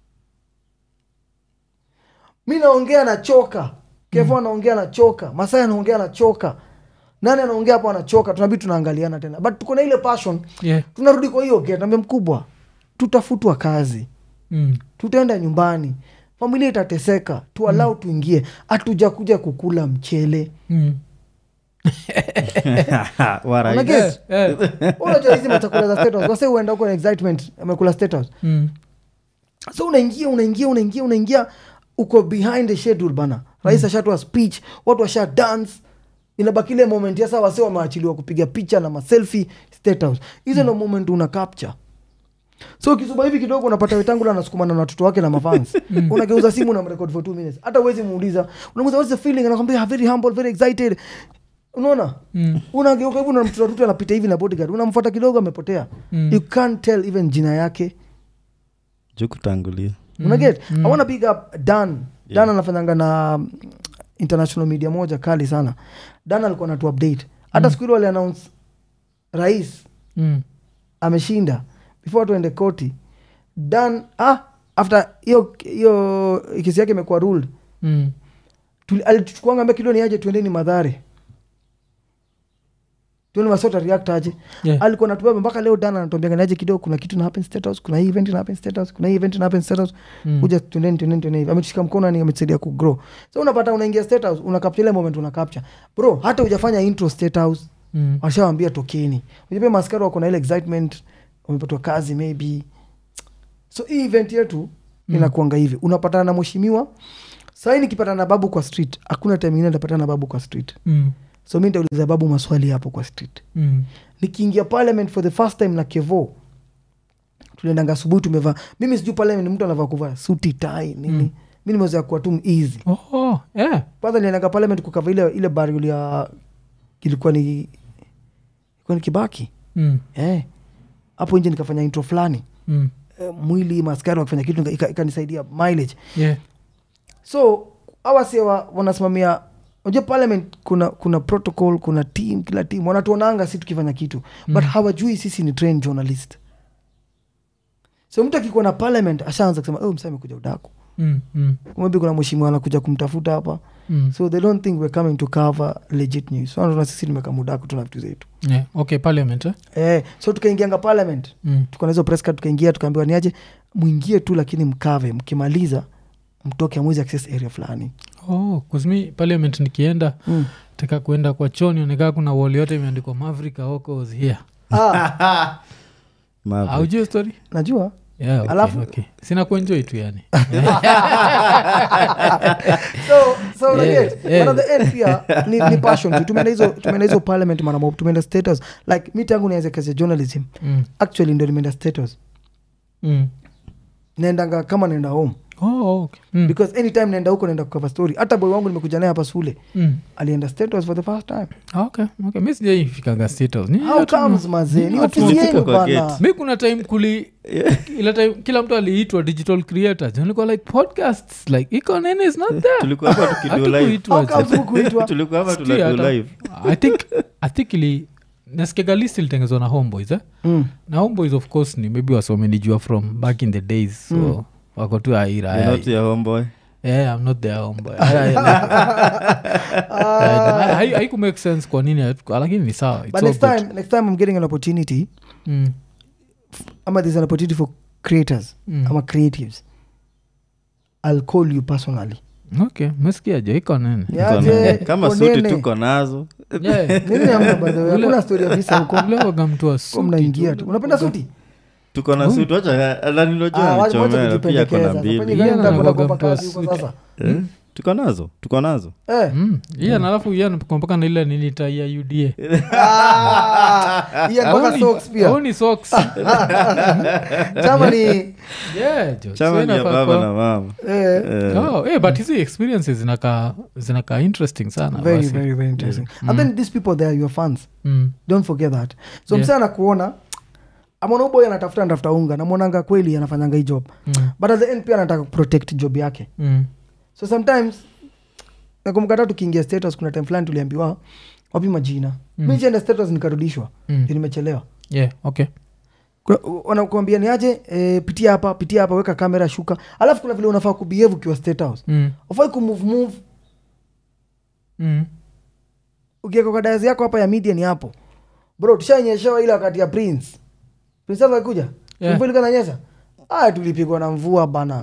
mi naongea nachoka kevo anaongea nachoka masai anaongea anachoka nani anaongea hapo anachoka tunabidi tunaangaliana tena but tuko na ile passion Yeah. tunarudi kwa hiyo gate naambia mkubwa tutafutwa kazi Mm. tutaenda nyumbani familia itateseka tualau tuingie hatuja kuja kukula mchele Mm. Warai. Unaget? Eh, unajua hizi machakula za State House, wase huenda huko na excitement amekula State House. mm, so unaingia unaingia unaingia unaingia uko behind the schedule bana rais ashatoa speech watu washa dance inabaki ile moment ya saa wase wameachiliwa kupiga picha na maselfi state house hizo ndo moment una capture so ukisuba hivi kidogo unapata wetangula anasukumana na watoto wake na mafans unageuza simu na mrekod for two minutes hata uwezi muuliza unamuza what's the feeling anakwambia very humble very excited unaona mm, unageuka hivi unamtoto rutu anapita hivi na bodyguard unamfuata kidogo amepotea Mm. you can't tell even jina yake juu kutangulia unaget i wanna big up dan dan anafanyanga na mm, international media moja kali sana dan alikuwa natu update hata siku hilo aliannounce rais mm, ameshinda before tuende koti dan ah, after hiyo hiyo kesi yake imekuwa ruled mm. tuli- alituchukuanga ambia kilo ni aje tuendeni madhare tuone masota react aje Yeah. alikuwa natubeba mpaka leo dan anatuambia niaje kidogo kuna kitu na happen state house kuna hii event na happen state house kuna hii event na happen state house Mm. kuja tuendeni tuendeni tuendeni hivi ametushika mkono ni ametusaidia ku grow so unapata unaingia state house una capture ile moment una capture bro hata hujafanya intro state house Mm. washawambia tokeni unajua maskari wako na ile excitement wamepatwa kazi maybe so hii event yetu mm. inakuanga hivi unapatana na mheshimiwa sahii nikipatana na babu kwa street hakuna time ingine nitapatana na babu kwa street Mm. so mi nitauliza babu maswali hapo kwa street Mm. nikiingia parliament for the first time na kevo tuliendanga asubuhi tumevaa mimi sijui parliament mtu anavaa kuvaa suti tai nini mm. mi nimezoea kuwa tu easy Oh, yeah. kwanza niliendanga parliament kukava ile ile burial ya ilikuwa ni ilikuwa ni kibaki Mm. eh hapo nje nikafanya intro fulani Mm. eh, mwili maskari wakifanya kitu nika- ika- ikanisaidia mileage Yeah. so awase wa, wanasimamia unajua parliament kuna kuna protocol kuna team kila team wanatuonanga si tukifanya kitu mm. but hawajui sisi ni trained journalist so mtu akikuwa na parliament ashaanza kusema oh, msa amekuja udaku Mm. Mm. maybe kuna mheshimiwa anakuja kumtafuta hapa Mm. so they don't think we're coming to cover legit news so wanaona sisi nimekama udaku tuna vitu zetu Yeah. okay parliament eh? eh, so tukaingianga parliament mm. tuko na hizo press card tukaingia tukaambiwa niaje mwingie tu lakini mkave mkimaliza mtoke amwezi access area fulani oh, 'cause mi parliament nikienda mm. taka kuenda kwa choni onekaa kuna wall yote imeandikwa maverick Aoko was here ah, Maverick. aujue story najua yeah, okay, Alafu- okay. sina kuenjoi tu yani so so Yeah, unaget yeah. but at the end pia ni, ni passion tu tumeenda hizo tumeenda hizo parliament mara mob tumeenda status like mi tangu nianze kazi ya journalism mm. actually ndio nimeenda status Mm. naendanga kama naenda home Oh, okay. mm. because anytime naenda huko naenda kukava story hata boy wangu nimekuja naye hapa sule mm. alienda status for the first time okay, okay. mi sijaifikanga status Ni how watu- comes mazee ni watu- ofisi Tulifika yenu kwa bana gate. mi kuna time kuli ila time kila mtu aliitwa digital creators nilikuwa like podcasts like iko nini is not there tulikuwa hapa tukidu live Hatukuitwa how je. comes hukuitwa tulikuwa hapa Sijui tunadu hata. live i think i think ili nasikiaga list ilitengezwa na homeboys eh? mm. na homeboys of course ni maybe waswamenijua from back in the days so Mm. wako tu aira You're not your homeboy yeah, i'm not their homeboy I- I- I- haiku make sense kwa nini hatu- lakini ni sawa It's but all next good. time next time i'm getting an opportunity Mm, ama there's an opportunity for creators mm. ama creatives i'll call you personally okay mesikiaje iko nini Niaje, kama konene. suti tuko nazo Yeah. Nini hamna by the way? Ule- hakuna story ya visa huko Ule waga mtu wa Huko suti mnaingia tu. tu unapenda suti tuko na suti wacha Ah, wacha- alanilojua wacha nichomea pia kujipendekeza. kona Fanya mbili gani Yeah, mtakwenda na kuomba waga kazi mtu huko wa sasa Eh, tuko nazo tuko nazo Eh. Mm. yeah, na alafu yeah, mpaka na ile nini tai ya uda Ah, iya, mpaka Aoni- socks pia aoni socks. chama ni Yeah, jo. chama So ni ya inafaa baba kwa- na mama eh, Eh, Oh, eh, but hizi experiences zinakaa zinakaa interesting sana very basi. very very interesting and then these people they are your fans Mm. don't forget that so Yeah. msee anakuona amona uboy anatafuta anatafuta unga namwonanga kweli anafanyanga hii job Mm. but at the end pia anataka kuprotect job yake Mm. so sometimes nakumkata tukiingia status kuna time fulani tuliambiwa wapi majina Mm. mi nikienda status nikarudishwa Mm. Ndio nimechelewa Yeah, okay. Kuna- wanakuambia ni aje e, pitia hapa pitia hapa weka kamera shuka alafu kuna vile unafaa kubehave ukiwa state house Mm. ufai kumove move Mm. ukiweka kwa dazi yako hapa ya media ni hapo bro tushaonyeshewa ile wakati ya prince prince Charles alikuja Yeah. mvua ilikuwa inanyesha ah tulipigwa na mvua bana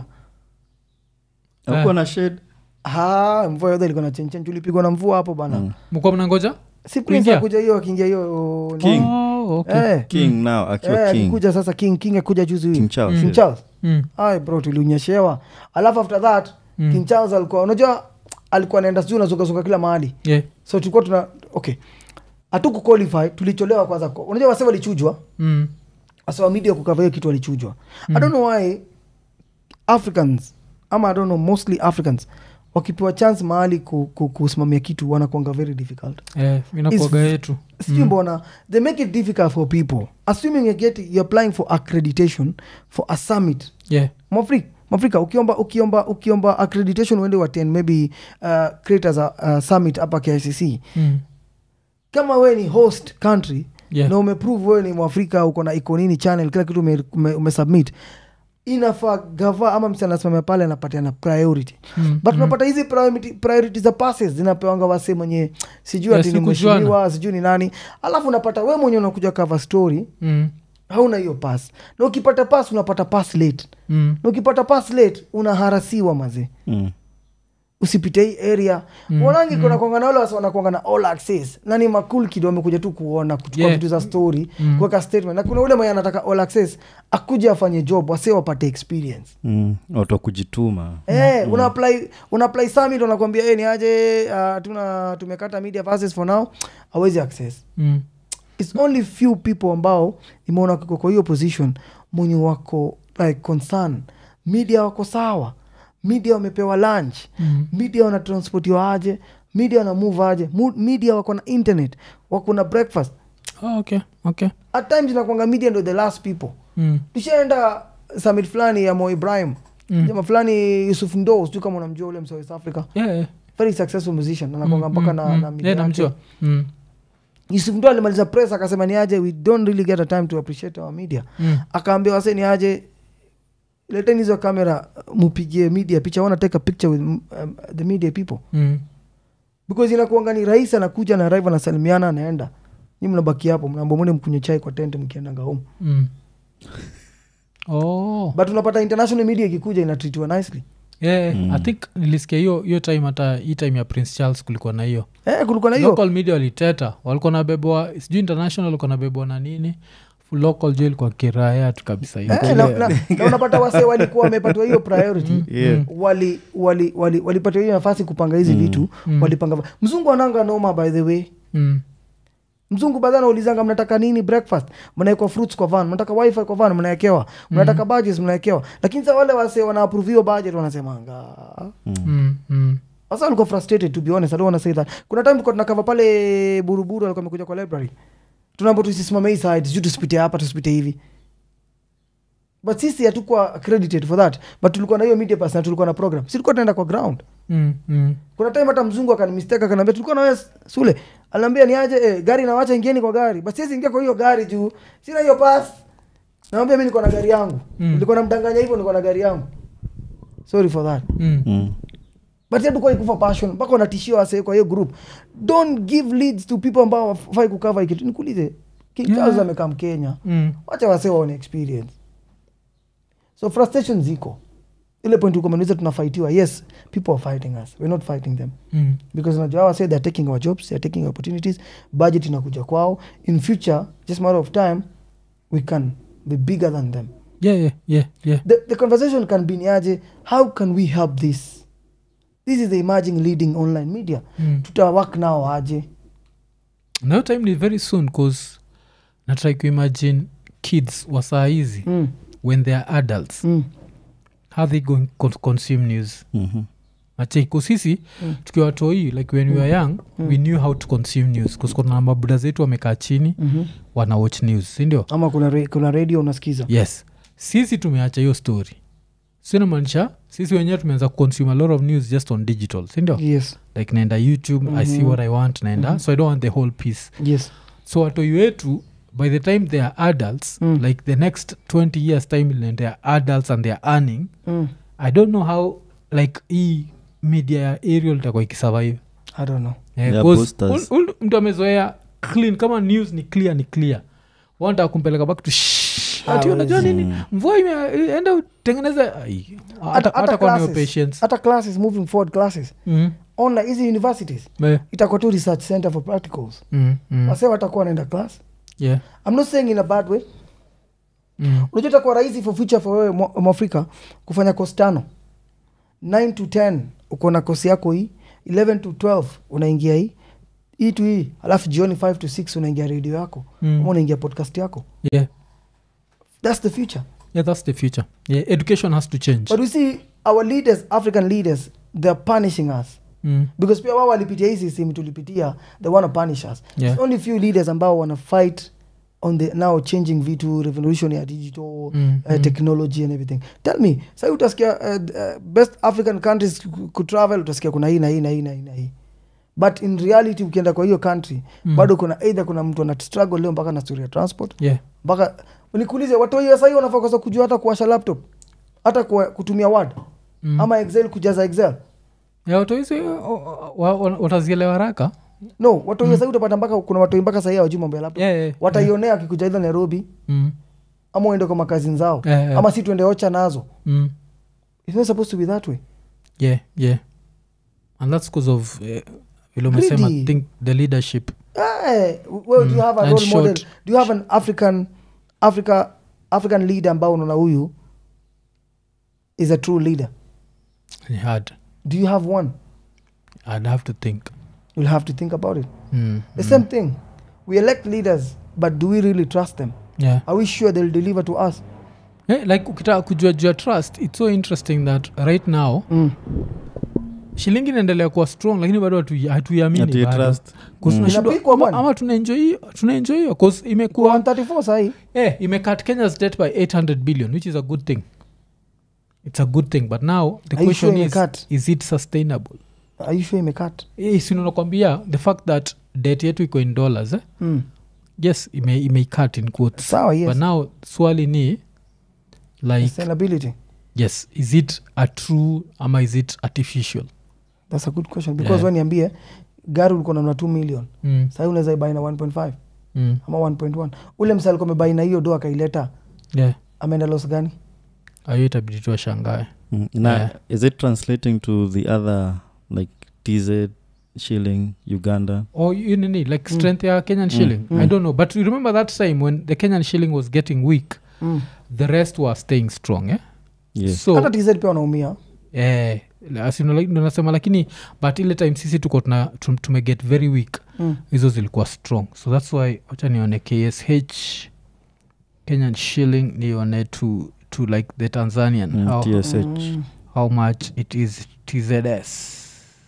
hakuwa na shade ha mvua yote ilikuwa na chenchen tulipigwa na mvua hapo bana Mm. mkuwa mnangoja si prince Kuingia? akuja hiyo akiingia hiyo ni- King. Oh, okay. Eh, king now akiwa eh, king akikuja sasa king king akuja juzi huyu king charles king yeah. charles Mm. ay bro tulionyeshewa alafu after that Mm. king charles alikuwa unajua alikuwa naenda sijuu nazungazunga kila mahali Yeah. so tulikuwa tuna okay hatuku qualify tulicholewa kwanza kwa- unajua wase walichujwa Mm. asawa media kukava hiyo kitu walichujwa i don't know why africans ama i don't know mostly africans wakipewa chance mahali ku, ku, kusimamia kitu wanakuanga very difficult Eh, inakuaga yetu sijui mbona they make it difficult for people assuming you get you're applying for accreditation for a summit yeah. mwafrika mwafrika ukiomba ukiomba ukiomba accreditation uende waten maybe uh, creators a uh, summit hapa kicc Mm. kama we ni host country Yeah. na umeprove wewe ni mwafrika uko na iko nini channel kila kitu ume, ume, umesubmit inafaa gava ama msi anasimamia pale anapatiana priority Mm. but unapata hizi priority, priority za passes zinapewanga wase mwenye sijui Yeah, ati ni si kujuana. mheshimiwa sijui ni nani alafu unapata we mwenye unakuja cover story Mm. hauna hiyo pass na ukipata pass unapata pass late Mm. na ukipata pass late unaharasiwa mazee Mm. usipite hii area Mm, wanangi kuna kwanga na wale wasi wanakwanga na all access na ni makul kido amekuja tu kuona kuchukua Yeah. vitu za story Mm. kuweka statement na kuna ule mwenye anataka all access akuja afanye job wase wapate experience Mm. watu wa kujituma Eh, una apply una apply summit wanakuambia hey, ni aje uh, tuna tumekata media passes for now awezi access Mm. its only few people ambao imeona kiko kwa hiyo position mwenye wako like concern media wako sawa media wamepewa lunch Mm. media wanatransportiwa aje media wana move aje Mu- media wako na internet wako na breakfast Oh, okay. Okay. at times inakwanga media ndo the last people Mm. tushaenda summit fulani ya mo ibrahim Mm. jama fulani yusuf ndo sijui kama unamjua ule msa west africa Yeah, yeah. very successful musician anakwanga Mm, mpaka mm, na, mm. na media Yeah, yake. namjua Mm. yusuf ndo alimaliza press akasema ni aje we don't really get a time to appreciate our media Mm. akaambia wase ni aje leteni hizo kamera mupigie media picha wana take a picture with um, the media people Mm. because inakuanga ni rais anakuja na arrive anasalimiana anaenda nyi mnabaki hapo mnaamba mwende mkunywe chai kwa tent mkiendanga home Mm. Oh. but unapata international media ikikuja inatritiwa nicely Yeah, Mm. i think nilisikia hiyo hiyo time hata hii time ya prince charles kulikuwa na hiyo eh, kulikuwa na hiyo local media waliteta walikuwa nabebwa sijui international walikuwa nabebwa na nini Fu- local jo ilikuwa kiraya tu kabisa hiyo. eh, na, na, na unapata wase walikuwa wamepatiwa hiyo priority Yeah. wali wali wali walipatiwa hiyo nafasi kupanga hizi vitu Mm. walipanga mzungu ananga noma by the way Mm. mzungu baadhi anaulizanga mnataka nini breakfast mnaekwa fruits kwa van mnataka wifi kwa van mnaekewa mnataka budgets mnaekewa lakini sa wale wase wanaapprove hiyo budget wanasemanga Mm. Mm. sasa walikuwa frustrated to be honest i don't want to say that kuna time tulikuwa tunakava pale buruburu alikuwa amekuja kwa library tunaambo tusisimame hii side sijui tusipite hapa tusipite hivi but sisi hatukuwa accredited for that but tulikuwa na hiyo media pass na tulikuwa na program si tulikuwa tunaenda kwa ground Mm. Mm. kuna time hata mzungu akanimistake akaniambia tulikuwa na wewe sule aliambia ni aje eh, gari nawacha ingieni kwa gari basi siwezi ingia kwa hiyo gari juu sina hiyo pass nawambia mi niko na gari yangu Mm. nilikuwa namdanganya hivyo niko na gari yangu sorry for that Mm. Mm. but hatukuwa ikufa passion mpaka wanatishia wase kwa hiyo group don't give leads to people ambao wafai kukava hii kitu nikuulize king Yeah. charles amekaa mkenya Mm. wacha wase waone experience so frustration ziko ile point ukomeniza tunafightiwa yes people are fighting us we're not fighting them Mm. because unajua hawa say they're taking our jobs they're taking our opportunities budget inakuja kwao in future just matter of time we can be bigger than them Yeah, yeah, yeah, yeah. the, the conversation can be niaje how can we help this this is the emerging leading online media Mm. tutawak nao aje nayo time ni very soon cause natry kuimagine kids wa saa hizi mm. when they are adults Mm. how they going to consume news Mhm. acheko sisi Mm. tukiwa watoi like when we were young Mm. we knew how to consume news kuskona mabuda zetu wamekaa chini Mm-hmm. wana watch news sindio ama kuna, re, kuna radio unasikiza yes sisi tumeacha hiyo story sinamaanisha sisi wenyewe tumeanza kuconsume a lot of news just on digital sindio yes like naenda youtube i see Mhm. what i want naenda Mhm. so i don't want the whole piece yes so watoi wetu by the time they are adults Mm. like the next 20 years time when they are adults and they are earning mm. i don't know how like hii media ya ariel itakuwa ikisurvive i don't know Eh, Yeah, 'cause boosters. ul- ul- mtu amezoea clean kama news ni clear ni clear wanta kumpeleka back to shh. ati unajua Hawezi. nini mvua ime- enda utengeneze ai, hata hata hata kwa niyo classes, patience hata classes moving forward classes Mm, online hizi universities eh, itakuwa tu research center for practicals mm, mm, wase watakuwa wanaenda class yeah, i'm not saying in a bad way mm, unajua itakuwa rahisi for future for wewe mwa- mwafrika kufanya kosi tano 9 to 10 uko na kosi yako hii 11 to 12 unaingia hii hii to hii alafu jioni 5 to 6 unaingia redio yako Mm. ama unaingia podcast yako yeah. that's the future yeah that's the future yeah, education has to change but we see our leaders african leaders they're punishing us mm. because pia wao walipitia hii system tulipitia they want to punish us Yeah. It's only few leaders ambao wana fight on the now changing vitu revolution ya digital Mm, uh, mm. technology and everything tell me sai utasikia uh, uh, best african countries ku- kutravel utasikia kuna hii na hii na hii na hii na hii but in reality ukienda kwa hiyo country Mm. bado kuna either kuna mtu ana struggle leo mpaka na story ya transport yeah mpaka nikuulize watoi sahii wanafaa kosa kujua hata kuwasha laptop hata kwa, kutumia word Mm. ama excel kujaza excel yeah watohizi watazielewa haraka no watoi mm. sahii utapata mpaka kuna watoi mpaka sahii hawajui mambo ya laptop yeah, yeah, wataionea akikuja idha nairobi mm. ama uende kwa makazi zao Yeah, yeah. ama si tuende ocha nazo Mm. It's not supposed to be that way yeah yeah and that's because of uh, vile umesema Greedy. think the leadership Eh, well, do you have a and role model short. do you have an african africa african leader ambao unaona huyu is a true leader ni hard do you have one i'd have to think you'll have to think about it mm. the same thing we elect leaders but do we really trust them yeah are we sure they'll deliver to us yeah, like ukitaka kujua jua trust it's so interesting that right now mm. shilingi inaendelea kuwa strong lakini bado hatu- hatuiamini Ati bado. trust. 'Cause Mm. tunashindwa- Inapikwa ama- bwana. ama tunaenjoy hiyo tunaenjoy hiyo 'cause kwa imekuwa 134 sahii eh, imecut kenya's debt by 800 billion which is a good thing it's a good thing but now the Are you question sure is imecut? is it sustainable are you sure imekat Eh, si nakwambia the fact that debt yetu iko in dollars eh? mm. yes ime, imeicut in quotes sawa but yes now swali ni like sustainability yes is it a true ama is it artificial that's a good question because Yeah. yeah. niambie gari ulikuwa nanua 2 million mm, sahii unaweza ibai na 1.5 mm, ama 1.1 ule msa alikuwa amebai na hiyo do akaileta yeah ameenda los gani ayo itabidi tu ashangae Mm. na Yeah. is it translating to the other like tz shilling uganda or you nini like Mm. strength ya kenyan Mm, shilling i mm. don't know but you remember that time when the kenyan shilling was getting weak mm. the rest were staying strong eh? yes so hata tz pia wanaumia eh, as you know, like, ndo nasema lakini but ile time sisi tuko tuna tum- tumeget very weak mm. hizo zilikuwa strong so thats why wacha nione ksh kenyan shilling nione to, to like the tanzanian Mm, how, TSH. Mm. how much it is tzs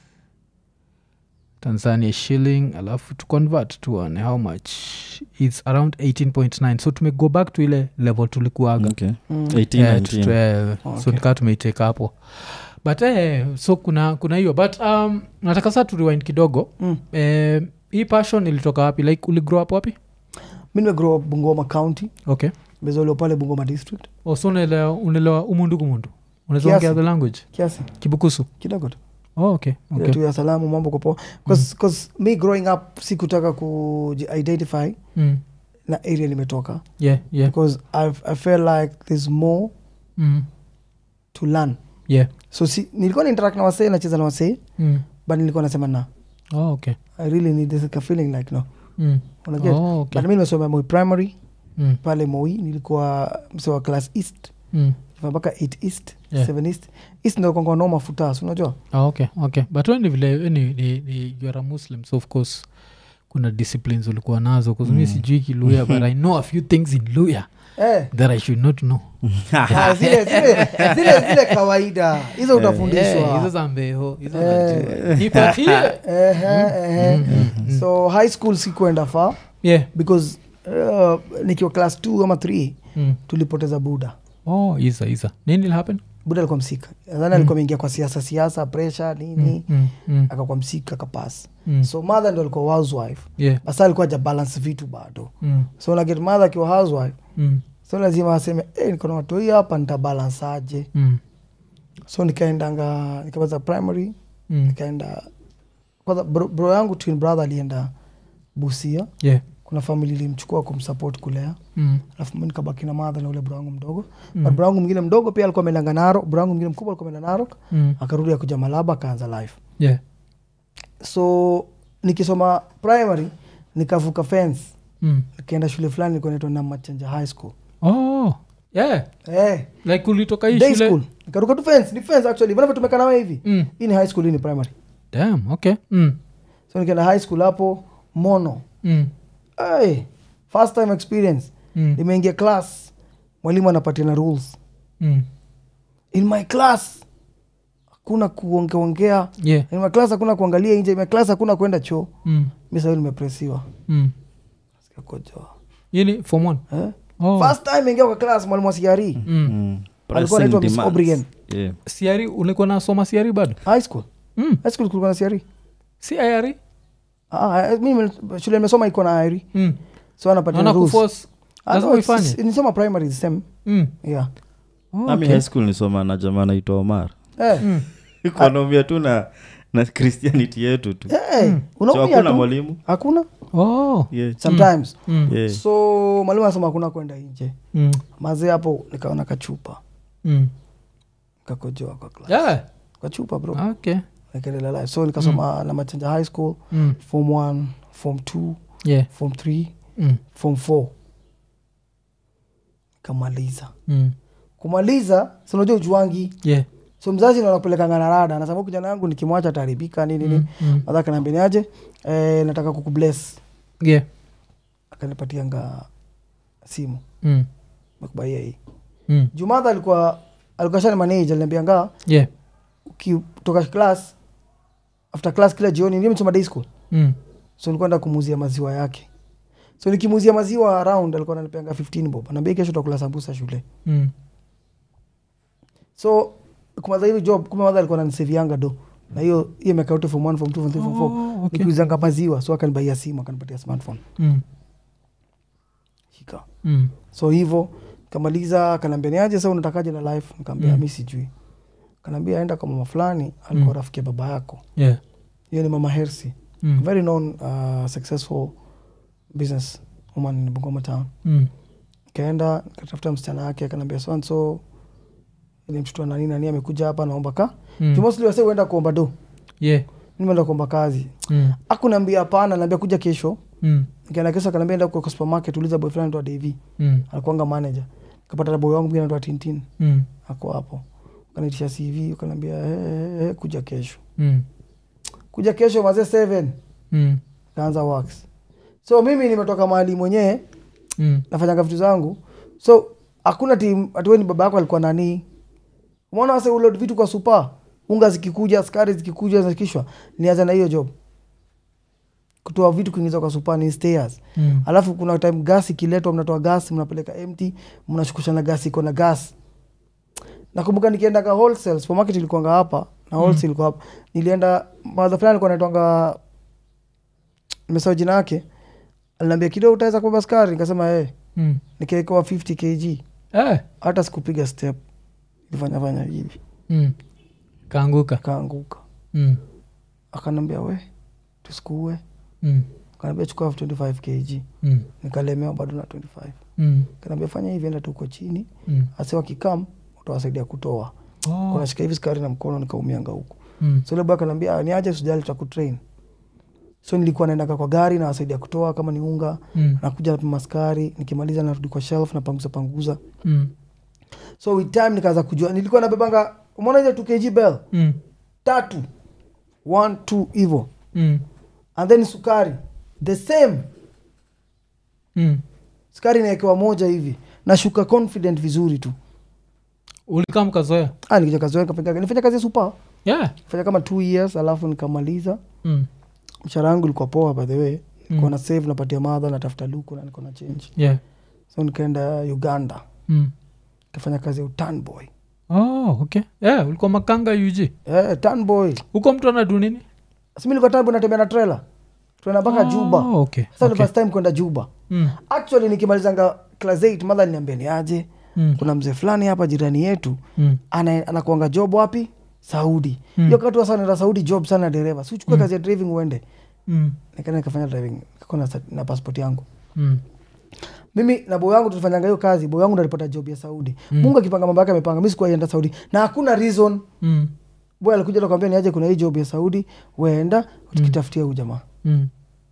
tanzania shilling alafu to convert tuone how much its around 18.9 so tumego back to ile level tulikuaga okay Mm. 18 Yeah, 19 tu- eh, so Okay. nikaa tumeiteka hapo but eh, so kuna kuna hiyo but um, nataka saa turiwind kidogo Mm. eh, hii passion ilitoka wapi like uligrow up wapi mi nimegrow up bungoma county okay mezoliwa pale bungoma district oh, so unaelewa unaelewa umundu kumundu unaweza Kiasi. ongea the language kiasi kibukusu kidogo tu oh, okay, Ile okay. tu ya salamu mambo kwa poa Cause- cause me growing up sikutaka kuidentify Mm. na area nimetoka yeah yeah because I've, i feel like there's more mm. to learn yeah so si, nilikuwa na interact na wasee nacheza na wasee mm. but nilikuwa nasema na oh, okay i really need this like a feeling like no mm. unaget oh, okay. but mi nimesoma moi primary mm. pale moi nilikuwa mse wa class east Mm. mpaka 8 east Yeah. 7 east east ndo kwanga noma futas unajua Ah, okay okay but we ni vile we ni, ni, ni you are a muslim so of course kuna disciplines ulikuwa nazo kuzumi Mm. sijui kiluya but i know a few things in luya eh, that i should not know ah, zile, zile, zile, zile kawaida hizo Eh, hizo utafundishwa za mbeho hizo Eh. najua. nipatie Ehe, ehe. Mm, mm. so high school sikuenda far yeah because uh, nikiwa class 2 ama 3 mm. tulipoteza buda oh isa isa nini will happen buda alikuwa msika nadhani alikuwa ameingia kwa siasa siasa pressure nini mm. Mm. Mm. akakuwa msika akapas Mm. so mother ndo alikuwa housewife yeah basa alikuwa aja balance vitu bado mm. so naget mother akiwa housewife Mm. so lazima aseme hey, niko na watu hii hapa nitabalance aje Mm. so nikaendanga nikamaliza primary Mm. nikaenda kwanza bro, bro yangu twin brother alienda busia yeah kuna famili ilimchukua kumsupport kulea Mm. alafu mi nikabaki na madha na ule bro wangu mdogo Mm. but bro wangu mwingine mdogo pia alikuwa ameendanga narok bro wangu mwingine mkubwa alikuwa ameenda narok Mm. akarudi akuja malaba akaanza life Yeah. so nikisoma primary nikavuka fence Mm. nikaenda shule fulani ilikuwa inaitwa namachanja high school Oh. Yeah. eh, like ulitoka hii day shule school nikaruka tu fence ni fence actually vinavyotumeka nawe hivi Mm. hii ni high school hii ni primary Damn, okay. Mm. so nikaenda high school hapo mono Mm. hey, first time experience Mm. nimeingia class mwalimu anapatiana rules Mm. in my class hakuna kuongeongea Yeah. in my class hakuna kuangalia nje in my class hakuna kwenda choo Mm. mi sahii nimepresiwa Mm. sikakojoa Hii ni form one? eh? Oh. first time ingia kwa class mwalimu wa CRE Mm. Mm. alikuwa anaitwa Pressing Miss demands. O'Brien. Yeah. siari ulikuwa nasoma siari bado high school mm. high school kulikuwa na CRE si iari ah, eh, mi nime- shule nimesoma iko na IRE mm. so anapatia naona rules kuforce Ah, lazima no, it's- uifanye it's- nisoma primary the same mm. yeah oh, Nami okay. high school nisoma na jamaa naitwa omar eh, mm. ikonomia tu na na christianity yetu tu eh, Mm. so unaumia hakuna tu mwalimu hakuna oh. yeah. sometimes mm. Yeah. so mwalimu anasema hakuna kwenda nje Mm. mazee hapo nikaona kachupa Mm. kakojoa kwa class Yeah. kachupa bro okay nikaendelea life so nikasoma na machanja high school mm. form one form two yeah. form three mm. form four kamaliza Mm. kumaliza sinajua ujuangi yeah. so mzazi ndo anakupelekanga na rada anasema "Huyu kijana yangu nikimwacha ataharibika nini nini mm. mm. madha kanaambeniaje eh, nataka kukubless yeah. akanipatianga simu mm. mekubaia hii mm. jumadha alikuwa alikuwa shani manage aliniambianga yeah. ukitoka class after class kila jioni ndio msoma day school mm. so nilikuwa enda kumuuzia maziwa yake so nikimuuzia maziwa around alikuwa ananipeanga 15 bob anaambia kesho utakula sambusa shule mm. so kumaza hiyo job kumbe madha alikuwa ananisevianga do na hiyo hiyo miaka yote form 1 form 2 form 3 form 4 Oh, okay. nikiuzanga maziwa so akanibaia simu akanipatia smartphone mm. shika mm. so hivo kamaliza akanaambia niaje sa unatakaje na life nikaambia Mm. mi sijui kanaambia aenda kwa mama fulani alikuwa Mm. rafiki ya baba yako yeah. hiyo ni mama hersi mm. very known uh, successful business woman in bungoma town mm. kaenda nikatafuta msichana wake akanaambia so and so ni mtoto wa nani nani amekuja hapa naomba ka mm. mm. mostly wase huenda kuomba do yeah. nimeenda kuomba kazi mm. akunaambia hapana naambia kuja kesho mm. nikaenda kesho akanaambia enda kwa supermarket uliza boy fulani anaitwa Davy mm. alikuanga manager kapata na boy wangu mwingine anaitwa Tintin mm. ako hapo ukanitisha CV ukaniambia hey, hey, hey, kuja kesho mm. kuja kesho mazee seven mm. kaanza works so mimi nimetoka mahali mwenyewe mm. nafanyanga vitu zangu so hakuna tim atiweni baba yako alikuwa nani umeona wase ulod vitu kwa supa unga zikikuja skari zikikuja zinashikishwa nianza na hiyo job kutoa vitu kuingiza kwa supa ni stairs mm. alafu kuna time gas ikiletwa mnatoa gas mnapeleka empty mnashukusha na gas iko na gas nakumbuka nikienda ka wholesale supermarket ilikuanga hapa na wholesale ilikuwa hapa nilienda madha fulani alikuwa naitwanga nimesahau jina yake aliniambia kidogo utaweza kubeba skari nikasema hey, mm. nikaekewa 50 kg eh. hata sikupiga step ilifanyafanya hivi mm. kaanguka kaanguka mm. akanambia we tusikuue mm. kanaambia chukua 25 kg mm. nikalemewa bado na 25 mm. kanaambia fanya hivi enda tuko chini mm. ase wakikam utawasaidia kutoa oh. kunashika hivi skari na mkono nikaumianga huku mm. so lebo akanaambia niaje sijali tutakutrain so nilikuwa naendaga kwa gari nawasaidia kutoa kama ni unga mm. nakuja napima skari nikimaliza narudi kwa shelf napanguza panguza mm. so with time nikaanza kujua nilikuwa nabebanga umeona ile 2 kg bell mm. tatu one two hivo mm. and then sukari the same mm. sukari inaekewa moja hivi nashuka confident vizuri tu ulikaa mkazoea ah, nikija kazi yangu nikapiga- nilifanya kazi ya supa yeah. fanya kama two years alafu nikamaliza mm. mshahara wangu ilikuwa poa by the way nilikuwa Mm. na save napatia madha natafuta luku na niko na change yeah. so nikaenda uganda mm. nikafanya kazi ya utan boy oh, okay yeah, ulikuwa makanga ug eh, tan boy huko mtu anadu nini simi nilikuwa tan boy natembea na trailer tuenda mpaka juba oh, okay. sasa okay. ni first time kwenda juba mm. actually nikimalizanga class 8 madha niambia ni aje Mm. kuna mzee fulani hapa jirani yetu Mm. ana- anakuanga job wapi saudi Mm. hiyo kati wasa naenda saudi job sana dereva si uchukue Mm. kazi ya driving uende Mm. nikaenda nikafanya driving nikakuwa na, sa- na passport yangu Mm. mimi na boy wangu tulifanyanga hiyo kazi boy wangu ndo alipata job ya saudi mungu akipanga mambo yake amepanga mi sikuwaenda saudi na hakuna reason Mm. boy alikuja nakwambia niaje kuna hii job ya saudi weenda tukitafutia huu jamaa Mm.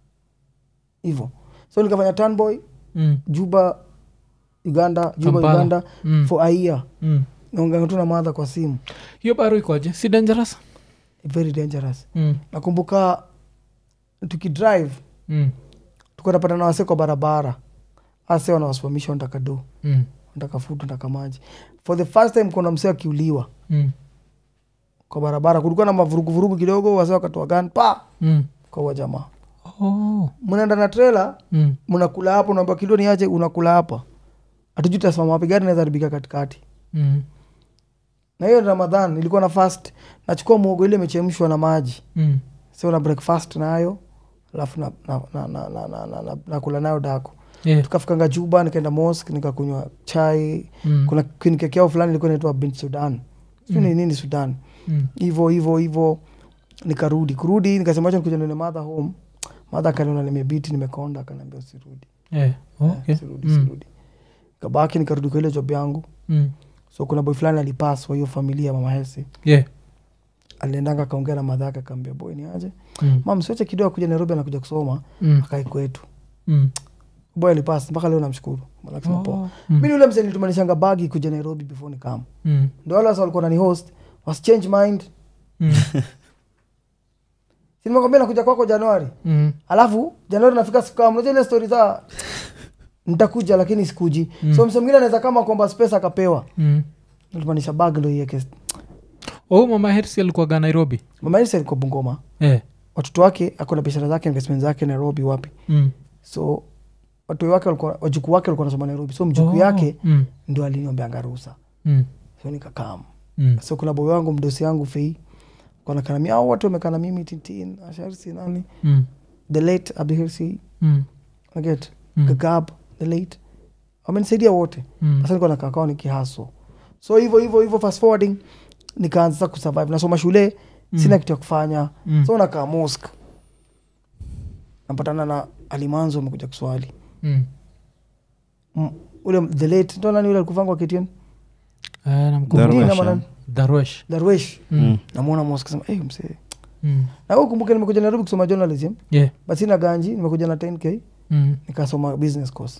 hivo so nikafanya tanboy Mm. juba uganda juba Kampala. uganda Mm. for a year Mm. naonganga tu na madha kwa simu hiyo baro ikoje si dangerous very dangerous mm. nakumbuka tukidrive Mm. tuko napata na wase kwa barabara ase wanawasimamisha wanataka do Mm. wanataka food wanataka maji for the first time kuna msee akiuliwa Mm. kwa barabara kulikuwa na mavuruguvurugu kidogo wase wakatoa gan pa Mm. kwa huwa jamaa Oh. mnaenda na trela Mm. mnakula hapo naamba kido niache unakula hapa hatujui tasimama wapi gari naweza haribika katikati Mm. na hiyo ni ramadhan nilikuwa na fast nachukua mwogo ile imechemshwa na maji Mm. sio na breakfast nayo alafu na, na, na, na, na, na, na, na, nakula nayo dako Yeah. tukafikanga juba nikaenda mosque nikakunywa chai Mm. kuna keki yao fulani ilikuwa inaitwa bin sudan sijui ni nini sudan Mm. hivo hivo hivo nikarudi kurudi nikasema acha nikuja nione madha home madha akaniona nimebiti nimekonda akaniambia usirudi Yeah. Okay. Eh, sirudi Mm. sirudi kabaki nikarudi kwa ile job yangu Mm. so kuna boy fulani alipas wa hiyo familia mama hesi Yeah. aliendanga akaongea na madha yake akaambia boy ni aje Mm. mam siache kidogo kuja nairobi anakuja kusoma Mm. akai kwetu Mm. boy alipas mpaka leo namshukuru akasema poa Oh. Mm. mi ni ule mzee nilitumanishanga bagi kuja nairobi before ni kam Mm. ndo wale wasa walikuwa nani host was change mind Mm. sinimekwambia nakuja kwako januari Mm. alafu januari nafika siku kama unajua ile stori za nitakuja lakini sikuji Mm. so mse mwingine anaweza kama kwamba space akapewa Mm. nilitumanisha bag ndo ieke oh mama hersi alikuwaga nairobi mama Elsa alikuwa bungoma eh. watoto wake ako na biashara zake investment zake nairobi wapi mm. so watu wake walikuwa wajukuu wake walikuwa nasoma nairobi so mjukuu Oh. yake mm. ndo aliniombeanga ruhusa Mm. so nikakam Mm. so kuna boy wangu mdosi yangu fei kanakana mi au watu wamekana mimi tintin asharsi nani Mm. the late abdihirsi Mm. naget Mm. gagab the late wamenisaidia wote Mm. sasa niko nakakao nikihaso so hivyo hivyo hivyo fast forwarding nikaanza sasa kusurvive nasoma shule Mm. sina kitu ya kufanya Mm. so nakaa mosque napatana na alimanzo amekuja kuswali Mm. M- ule the late ndo nani ule alikuvangwa KTN Eh, namkumbuka. Dini Darwesh, ama eh? nani? darwesh darwesh Mm. namwona mosque sema hey, msee Mm. na wewe kumbuke nimekuja nairobi kusoma journalism Yeah. but sina ganji nimekuja na 10k Mm. nikasoma business course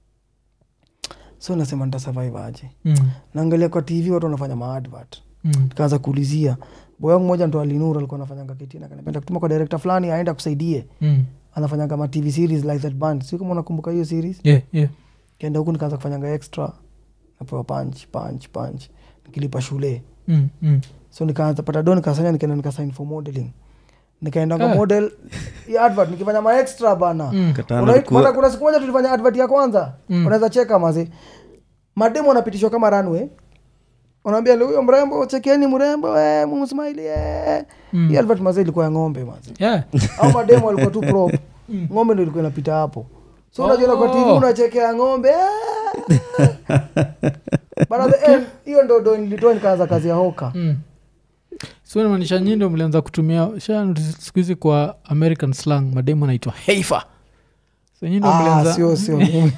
so nasema nitasurvive aje Mm. naangalia kwa tv watu wanafanya maadvert Mm. nikaanza kuulizia boy wangu moja ndo alinur alikuwa anafanyanga ketina kanapenda kutuma kwa director fulani aenda kusaidie Mm. anafanyanga ma tv series like that band si kama unakumbuka hiyo series Yeah, yeah. kenda huku nikaanza kufanyanga extra napewa punch punch punch nikilipa shule Mm. Mm. so nikaanza pata do nikasanya nikaenda nikasign for modeling nikaendanga Ah. model ya advert nikifanya ma extra bana Mm. Katana Unai- alikuwa- mara kuna siku moja tulifanya advert ya kwanza Mm. unaweza cheka mazi mademu wanapitishwa kama runway unaambia "Leo huyo mrembo chekeni mrembo eh, mumsmaili eh. Mm. hii advert mazi ilikuwa ya ng'ombe mazi Yeah. au mademu walikuwa tu prop ng'ombe ndo ilikuwa inapita hapo so unajiona kwa tv Oh. unachekea ng'ombe eh. But at the end, hiyo ndo ndo nilitoa nikaanza kazi ya hoka Mm. so namaanisha nyi ndo mlianza kutumia sha siku hizi kwa american slang mademu anaitwa heifa so nyi ndo Ah, mlianza sio sio mimi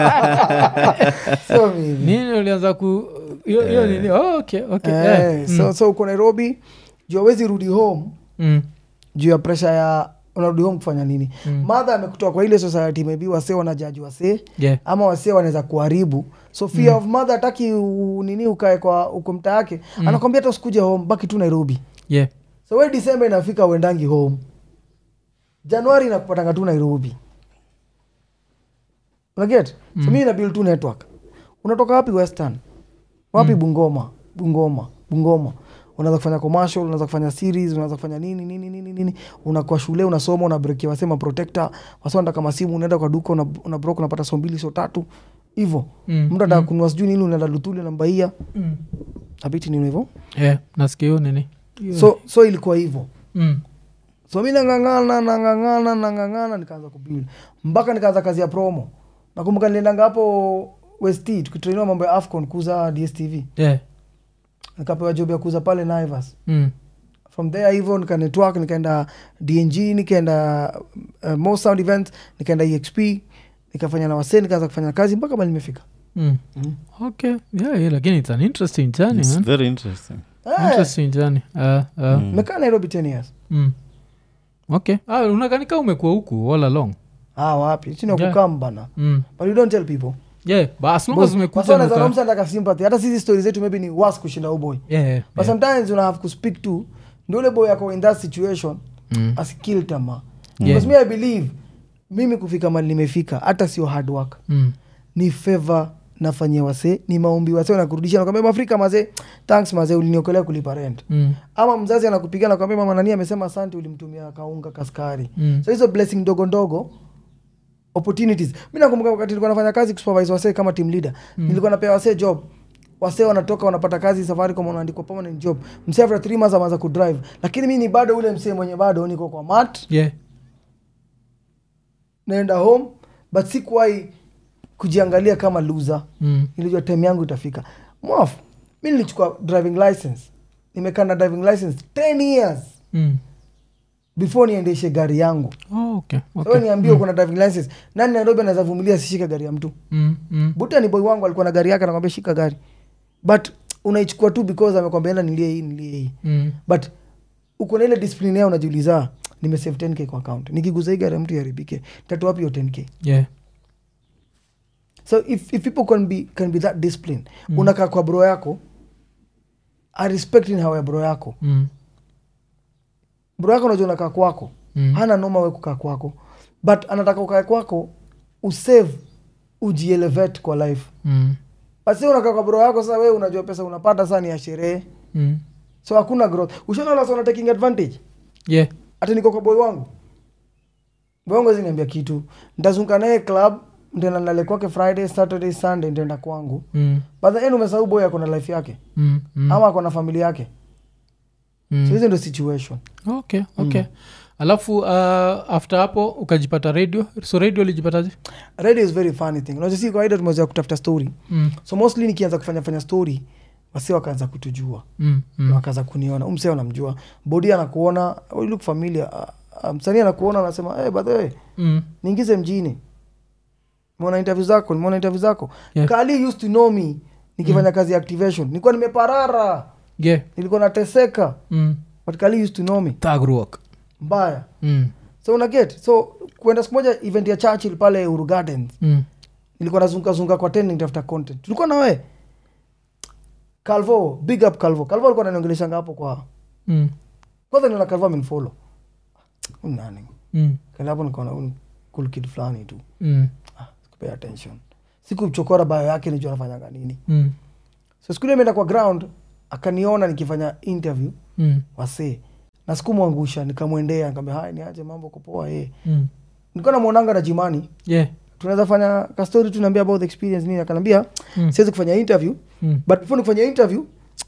sio mimi nini ndo mlianza ku hiyo hiyo nini oh, okay, okay. Eh, yeah. so, so uko nairobi juu awezi rudi home mm. juu ya presha ya unarudi home kufanya nini Mm. madha amekutoa kwa ile society maybe wasee wanajaji wasee yeah. ama wasee wanaweza kuharibu so fear of mother hataki u- nini ukae kwa uko mta yake Mm. anakwambia hata usikuje home baki tu nairobi yeah. so we disemba inafika uendangi home januari inakupatanga tu nairobi unaget so Mm. mimi nabil tu network unatoka wapi western wapi Mm. bungoma bungoma bungoma unaweza kufanya commercial unaweza kufanya series unaweza kufanya nini nini nini nini unakuwa shule unasoma unabrekia wasema protector wasonda kama simu unaenda kwa duka una, una broke unapata so mbili so tatu hivo Mm. mtu anataka Mm. kununua sijui nini unaenda lutuli unambaia Mm. abiti nini hivo yeah. nasikia hiyo nini Hiyo- so so ilikuwa hivo mm. so mi nangangana nangangana nangangana nikaanza kubuild mpaka nikaanza kazi ya promo nakumbuka niliendanga hapo west tukitrainiwa mambo ya afcon kuuza dstv yeah. nikapewa job ya kuuza pale naivas mm. from there hivyo nika network nikaenda dng nikaenda uh, mo sound event nikaenda exp nikafanya na wasee nikaanza kufanya kazi mpaka mali nimefika Mm. Mm. okay yeah, yeah, lakini it's an interesting journey It's man. very interesting. Eh, interesting journey uh, uh, Mm. nimekaa nairobi 10 years mm. okay ah, unakanika umekuwa huku all along ah wapi chini Yeah. wakukam bana mm. but you don't tell people yeah but as long as umekuja umekuja uka- nataka sympathy hata sisi story zetu maybe ni worse kushinda uboy yeah, yeah, but yeah. sometimes una have to speak to ndio ule boy ako in that situation Mm. asikil tamaa Yeah. because me i believe mimi kufika mali nimefika hata sio hard work Mm. ni favor nafanyia wasee ni maombi wasee wanakurudisha nakwambia mafrika mazee thanks mazee uliniokolea kulipa rent Mm. ama mzazi anakupiga nakwambia mama nani amesema asante ulimtumia kaunga kaskari Mm. so hizo blessing ndogo ndogo opportunities mi nakumbuka wakati nilikuwa nafanya kazi kusupervise wasee kama team leader mm. nilikuwa napea wasee job wasee wanatoka wanapata kazi safaricom wanaandikwa permanent job msee after three months ameanza kudrive lakini mi ni bado ule msee mwenye bado niko kwa mat yeah naenda home but sikuwahi kujiangalia kama loser mm. nilijua time yangu itafika mwaf mi nilichukua driving license nimekaa na driving license 10 years Mm. before niendeshe gari yangu Oh, okay. so Okay. niambie uko na driving license nani nairobi anaweza vumilia asishike gari ya mtu Mm. Mm. buta ni boy wangu alikuwa na gari yake anakwambia shika gari but unaichukua tu because amekwambia enda nilie hii nilie hii Mm. but uko na ile discipline yao unajiuliza nimesave 10k kwa account nikiguza hii gari ya mtu iharibike tatoa wapi hiyo 10k yeah so if, if people can be, can be that discipline mm. unakaa kwa bro yako i respect in how ya bro yako mm. bro yako unajua unakaa kwako Mm. hana noma we kukaa kwako but anataka ukae kwako usave ujielevate kwa life Mm. basi unakaa kwa bro yako sasa wewe unajua pesa unapata saa ni ya sherehe Mm. so hakuna growth ushaona wala wana taking advantage yeah hata niko kwa boy wangu boy wangu hawezi niambia kitu ntazunguka naye club ntaenda nale kwake friday saturday sunday ntaenda kwangu mm. but the end umesahau boy ako na life yake Mm. Mm. ama ako na familia yake Mm. so hizo ndio situation okay okay alafu uh, after hapo ukajipata radio so radio ulijipataje radio is very funny thing unajua si kawaida tumezoea kutafuta story mm. so mostly nikianza kufanya fanya story wasi wakaanza kutujua mm. mm. mm. wakaanza kuniona umsee anamjua bodi anakuona oh, you look familiar uh, uh, msanii anakuona anasema hey, by the way mm. niingize mjini nimeona interview zako nimeona interview zako Yeah. kali used to know me nikifanya kazi ya activation nilikuwa nimeparara yeah nilikuwa nateseka mm. but kali used to know me tagruok mbaya mm. so una get so kuenda siku moja event ya churchill pale uru gardens mm. nilikuwa nazungazunga kwa teni nitafuta content tulikuwa na we calvo big up calvo calvo alikuwa ananiongeleshanga hapo kwa mm. kwanza niona calvo amenfollow Huyu nani mm. kale hapo nikaona huyu ni cool kid fulani tu mm. ah, sikupay attention sikuchokora bayo yake nijua anafanyanga nini mm. so siku ile imeenda kwa ground akaniona nikifanya interview mm. wasee na sikumwangusha nikamwendea nikamwambia haya niaje mambo kupoa eh mm. nilikuwa namwonanga na jimani yeah tunaweza fanya kastori tu naambia about the experience nini akanambia Mm. siwezi kufanya interview mm. but before nikufanya interview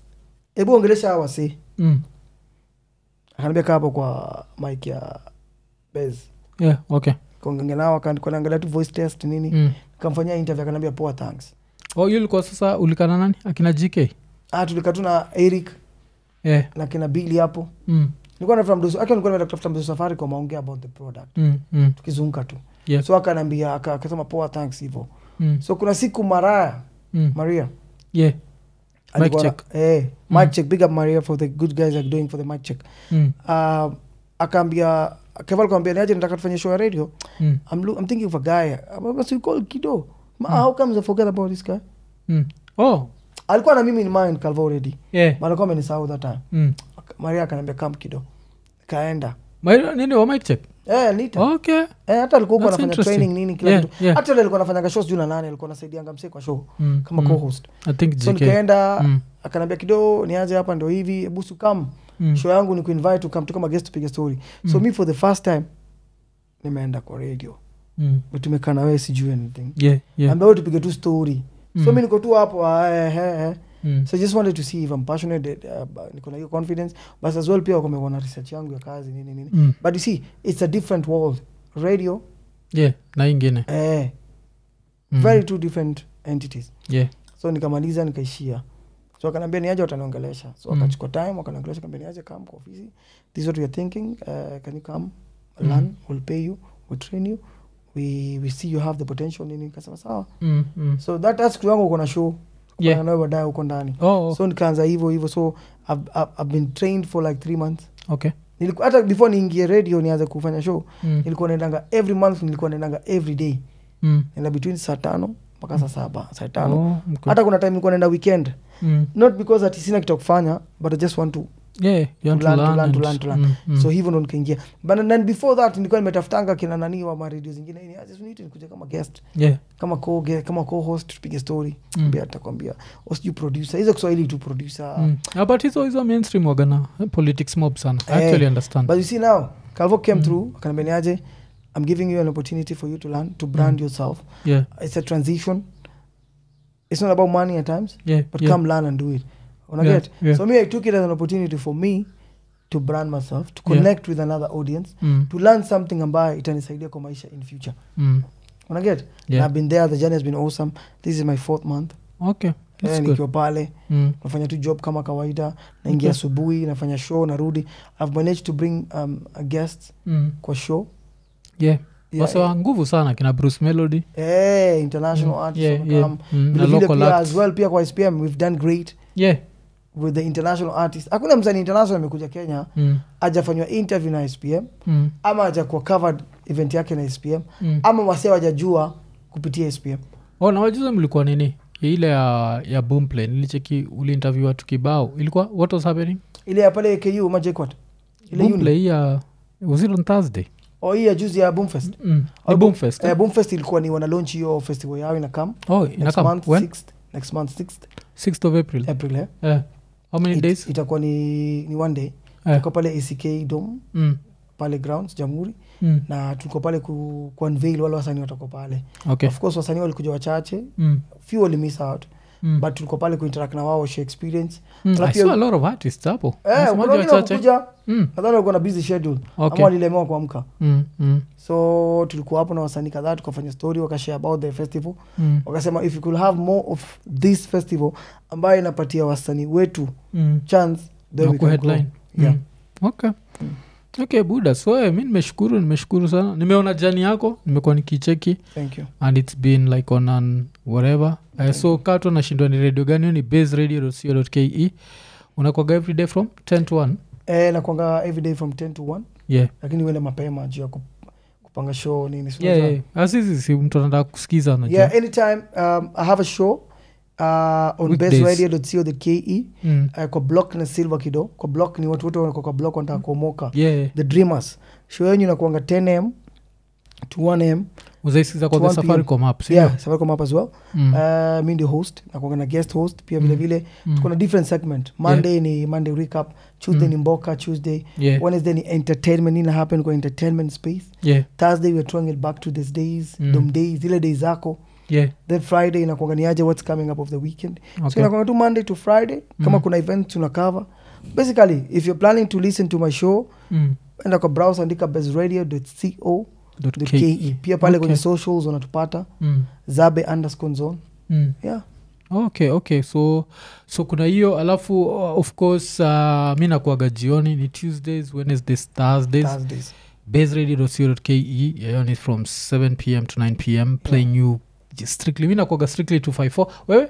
hebu ongelesha hawa wasee mm. akaniambia kaa hapo kwa mike ya bez yeah okay kaongenge nao akanaangalia tu voice test nini mm. kamfanyia interview akaniambia poa thanks oh hiyo ilikuwa sasa ulikana nani akina gk ah tulikaa tu na eric yeah na kina bili hapo mm. nilikuwa natafuta mdoso aki nilikuwa nimeenda kutafuta mdoso safari kwa maongea about the product Mm. Mm. tukizunguka tu yeah so akanaambia aka- akasema poa thanks hivo mm. so kuna siku maraya mm. maria yeah alikuwa na- check. eh, mic check big up maria for the good guys are doing for the mic check mm. uh, akaambia keval kawambia niaje nataka tufanye show ya radio Mm. I'm, loo- I'm thinking of a guy so you call kido Ma, how comes I forget about this guy Mm. oh alikuwa na mimi in mind calvo already yeah but alikuwa amenisahau that time mm. Aka- maria akaniambia kam kido kaenda Ma- nini wa mic check eh, nita okay eh, hata alikuwa huko That's anafanya interesting. training nini kila Yeah, kitu yeah. hata yule alikuwa anafanyanga shows juu na nane alikuwa anasaidianga msee kwa show mm. kama mm. co-host i think so gk nikaenda Mm. akaniambia kido niaje hapa ndo hivi busu kam Mm. show yangu ni kuinvite ukam tu kama guest tupige story so Mm. mi for the first time nimeenda kwa radio mm. But tumekaa na wewe sijui anything yeah yeah ambao tupige tu story so Mm. mi niko tu hapo ah, eh, eh, eh. mm. so I just wanted to see if I'm passionate uh, but niko na hiyo confidence but as well pia wamekuwa na research yangu ya kazi nini nini mm. but you see it's a different world radio yeah na ingine eh, mm. very two different entities yeah so nikamaliza nikaishia so akanaambia niaje wataniongelesha so Mm. akachukua time wakaniongelesha kaambia niaje come kwa ofisi this is what you're thinking uh, can you come Mm. learn we'll pay you we'll train you we, we see you have the potential nini nikasema sawa Mm, mm. so that that's siku yangu uko na show Yeah. nawe baadaye huko ndani Oh, oh, so nikaanza hivyo hivyo so I've, I've, I've been trained for like three months okay. Niliku- hata before niingie radio nianze kufanya show Mm, nilikuwa naendanga every month nilikuwa naendanga every day mm. naenda between saa tano mpaka saa saba saa tano Oh, okay. hata kuna time nilikuwa naenda weekend Mm. not because ati sina kitu ya kufanya but i just want to Yeah, you want To learn, to learn learn, to and- learn, to learn. Mm, mm. so hivyo ndo nikaingia but then before that nilikuwa nimetafutanga kina nani wa maredio zingine "Ni aje, sijui nikuja kama guest Yeah. kama co kama co-host tupige story Mm. mm. atakwambia sijui producer hizo kiswahili tu producer Mm. Ah, but hizo hizo mainstream wagana eh, politics mob sana I Eh, actually understand but you see now calvo came Mm. through akaniambia niaje i'm giving you an opportunity for you to learn to brand Mm. yourself yeah it's a transition it's not about money at times yeah but yeah. come learn and do it Una Yeah, get yeah. so me i took it as an opportunity for me to brand myself to Yeah. connect with another audience Mm, to learn something ambayo itanisaidia kwa maisha in future mm. Una get Yeah. i've been there the journey has been awesome this is my fourth month okay that's eh, good nikiwa pale mm. nafanya tu job kama kawaida naingia Okay. asubuhi nafanya show narudi i've managed to bring um, a guest Mm. kwa show yeah Yeah, wase wa nguvu sana kina bruce melody eh, international Mm, artists yeah, wamekam. yeah. Mm, na Vile vile local pia acts. as well pia kwa spm we've done great yeah with the international artist hakuna msanii international amekuja kenya mm. ajafanywa interview na spm Mm. ama ajakuwa covered event yake na spm Mm. ama wasee wajajua kupitia spm oh, na wajuza mlikuwa nini ile ya, ya boomplay nilicheki uliinterview watu kibao ilikuwa what was happening ile ya pale ku majekwat ile uni boomplay hii ya was it on thursday o hii ya juzi ya boomfest mm. ni Oh, boomfest eh, eh? boomfest ilikuwa ni wana launch hiyo festival yao inakam oh next inakam month when 6th next month 6th 6th of april april eh? eh. how many It- days itakuwa ni, ni one day eh. tuko pale ack dom mm. pale grounds jamhuri Mm. na tuko pale ku, ku unveil wale wasanii watako pale okay of course wasanii walikuja wachache mm. few wali miss out Mm. but tulikuwa pale kuinteract na wao share experience Mm. Alafu I pia- saw a lot of artists hapo eh, Nasemaje kuna wengine wachache? wakukuja Mm. nadhani walikuwa na busy schedule ama okay walilemewa kuamka mm. Mm. so tulikuwa hapo na wasanii kadhaa tukafanya story wakashare about the festival Mm. wakasema if you could have more of this festival ambayo inapatia wasanii wetu Mm. chance then Na we can kuheadline. grow. Yeah. Mm. okay okay buda so eh, mi nimeshukuru nimeshukuru sana nimeona jani yako nimekuwa nikicheki thank you and its been like on an whatever uh, so kato nashindwa ni radio gani hiyo ni base radio co ke unakwaga every day from 10 to 1 eh, nakwanga everyday from 10 to 1 yeah lakini uende mapema juu ya kup- kupanga show nini si yeah, unajua? yeah. Asizi, si mtu anataka kusikiza unajua yeah anytime um, i have a show uh, on Weekdays. baseradio.co.ke mm. uh, kwa block na silver kido kwa block ni watu wote wako kwa block wanataka kuomoka yeah the dreamers show yenyu inakuanga 10 am to 1 am uzaisikiza kwa To the 1 PM. safaricom app sio? yeah safaricom up as well Mm. uh, mi ndio host nakuanga na guest host pia Mm. vile vile Mm. tuko na different segment monday ni monday recap tuesday Mm. ni mboka tuesday yeah wednesday ni entertainment nina happen kwa entertainment space yeah thursday weare throwing it back to these days Mm. dom days zile days zako yeah then friday inakuanga niaje what's coming up of the weekend so okay inakuanga tu monday to friday kama Mm. kuna event tuna cover basically if you're planning to listen to my show mm. enda kwa browse andika besradio.co Dot the K. ke pia pale Okay. kwenye socials unatupata Mm. zabe underscore zone Mm. yeah okay okay so so kuna hiyo alafu uh, of course uh, mi nakuaga jioni ni tuesdays wednesdays thursdays thursdays baseradio.co.ke hiyo ni from 7 pm to 9 pm playing you strictly mi nakuaga strictly 254 wewe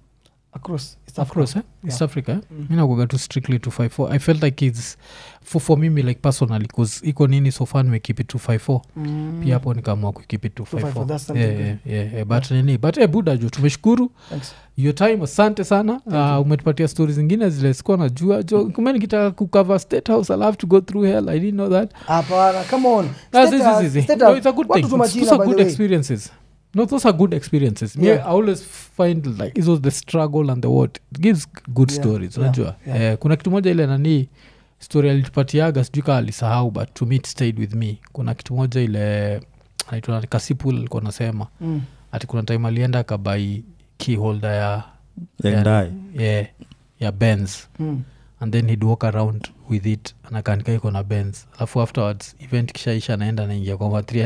across East across eh? east Yeah. africa eh? Mm. mi nakuaga tu strictly 254 i felt like its for, for mimi like personally bcause iko nini so far nimekeep it 254 Mm. pia hapo nikaamua kukeep it 254, that's 254 something yeah, good. yeah, yeah, yeah. but nini but eh, buda jo tumeshukuru Thanks. hiyo time asante sana uh, umetupatia stori zingine zile sikuwa najua jo kume nikitaka kucover state house i'll have to go through hell i didn't know that hapana come on Ah, State zi- zi- House- zi- zi. State No, House, it's a good watu thing. tu It's- majina, those are by the good way. experiences no those are good experiences me Yeah. i always find like it was the struggle and the what it gives good Yeah, stories yeah, unajua yeah. Eh, kuna kitu moja ile nani story alitupatiaga sijui kaa alisahau but to me it stayed with me kuna kitu moja ile anaitwa nani, kasipul alikuwa nasema Mm. ati kuna time alienda akabai key holder ya and Yeah. I. ya, ya bens Mm. and then he'd walk around with it anakanika iko na bens alafu afterwards event kishaisha anaenda naingia kwa matri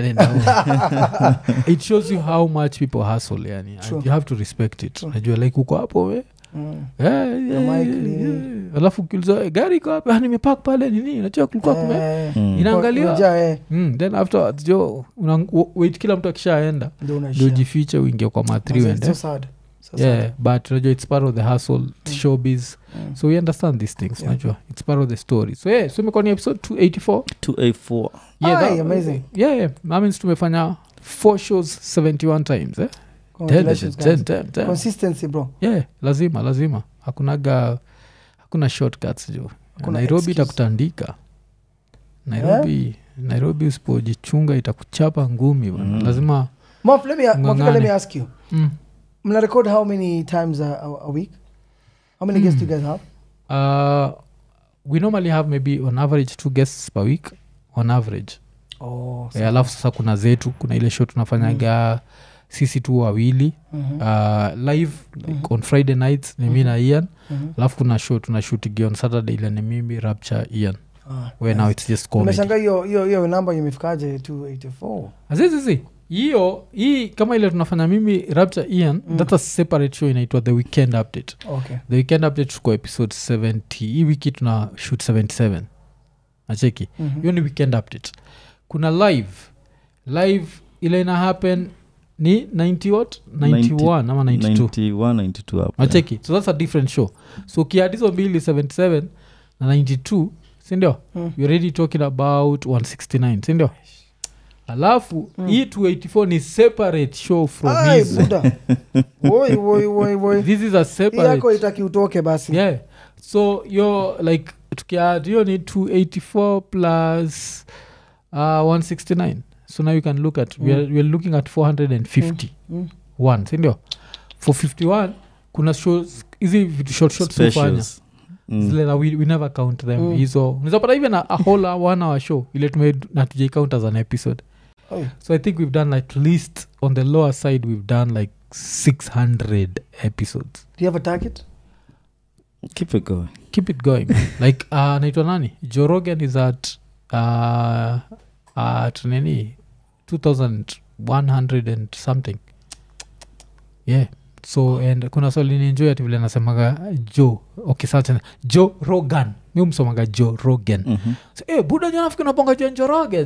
it shows you how much people hustle yani and True. you have to respect it True. najua like uko hapo we Mm. Yeah, yeah, Na mic yeah, nini. yeah. alafu ukiuliza "Eh, gari iko wapi?" "Ah, nimepark pale nini najua kulikuwa kume Eh, Mm. inaangaliwa umejaa, eh, mm, then afterwards jo una, w- wait kila mtu akishaenda ndio ndio unaishia. ujifiche uingie kwa mathri It's uende so sad. So sad. yeah but unajua it's part of the hustle showbiz Mm. so we understand these things Yeah. unajua it's part of the story so yeah so imekuwa ni episode 284 2A4. yeah, Aye, that- amazing. yeah, yeah. that means tumefanya four shows 71 times eh? Congratulations, Damn, guys. damn, damn. consistency bro yeah lazima lazima hakunaga hakuna shortcuts jo Hakuna nairobi excuse. itakutandika nairobi nairobi usipojichunga itakuchapa ngumi bana Mm. lazima Mof, let me, Mofika, let me Ng'ang'ane. ask you mm. mna record how many times a, a, a week how many guests do you guys have uh, we normally have maybe on average two guests per week on average oh, Eh, alafu sasa kuna zetu kuna ile show tunafanyaga sisi tu wawili Mhm, uh, live like Mhm. on friday nights ni mi na ian mhm. alafu kuna show tunashutigi on saturday ile ni mimi rapture ian Ah, where now it's just comedy nimeshangaa hiyo hiyo hiyo namba imefikaje 284 azizizi hiyo hii kama ile tunafanya mimi rapture ian Mm. that's a separate show inaitwa the weekend update okay the weekend update tuko episode 70 hii wiki tuna shoot 77 nacheki Mhm. hiyo ni weekend update kuna live live ile ina happen ni 90 what 91 ama 92 91 92 up there. nacheki so that's a different show so ukiadd hizo mbili 77 na 92 sindio Mm. you're already talking about 169 sindio alafu Mm. hii 284 ni separate show from Ai, his buda woi woi woi woi this is a hii separate yako itaki utoke basi yeah so yo like tukiadd hiyo ni 284 plus uh, 169 so now you can look at we, are, we are looking at 450 Mm. one sindio for 51 kuna shows hizi vitu short short hufanya Specials. Mm. zile na we, we never count them Mm. hizo unawezapata even a, a whole one hour show ile tume natujai count as an episode Oi. so i think we've done like at least on the lower side we've done like 600 episodes do you have a target Keep it going. keep it going like uh, naitwa nani jorogan is at uh, at nini 2100 and something yeah so and kuna swali ninjoi ati vile nasemaga jo okay sacha jo rogan mi umsomaga jo rogan Mhm. so, eh, buda jonafiki naponga jonjoroge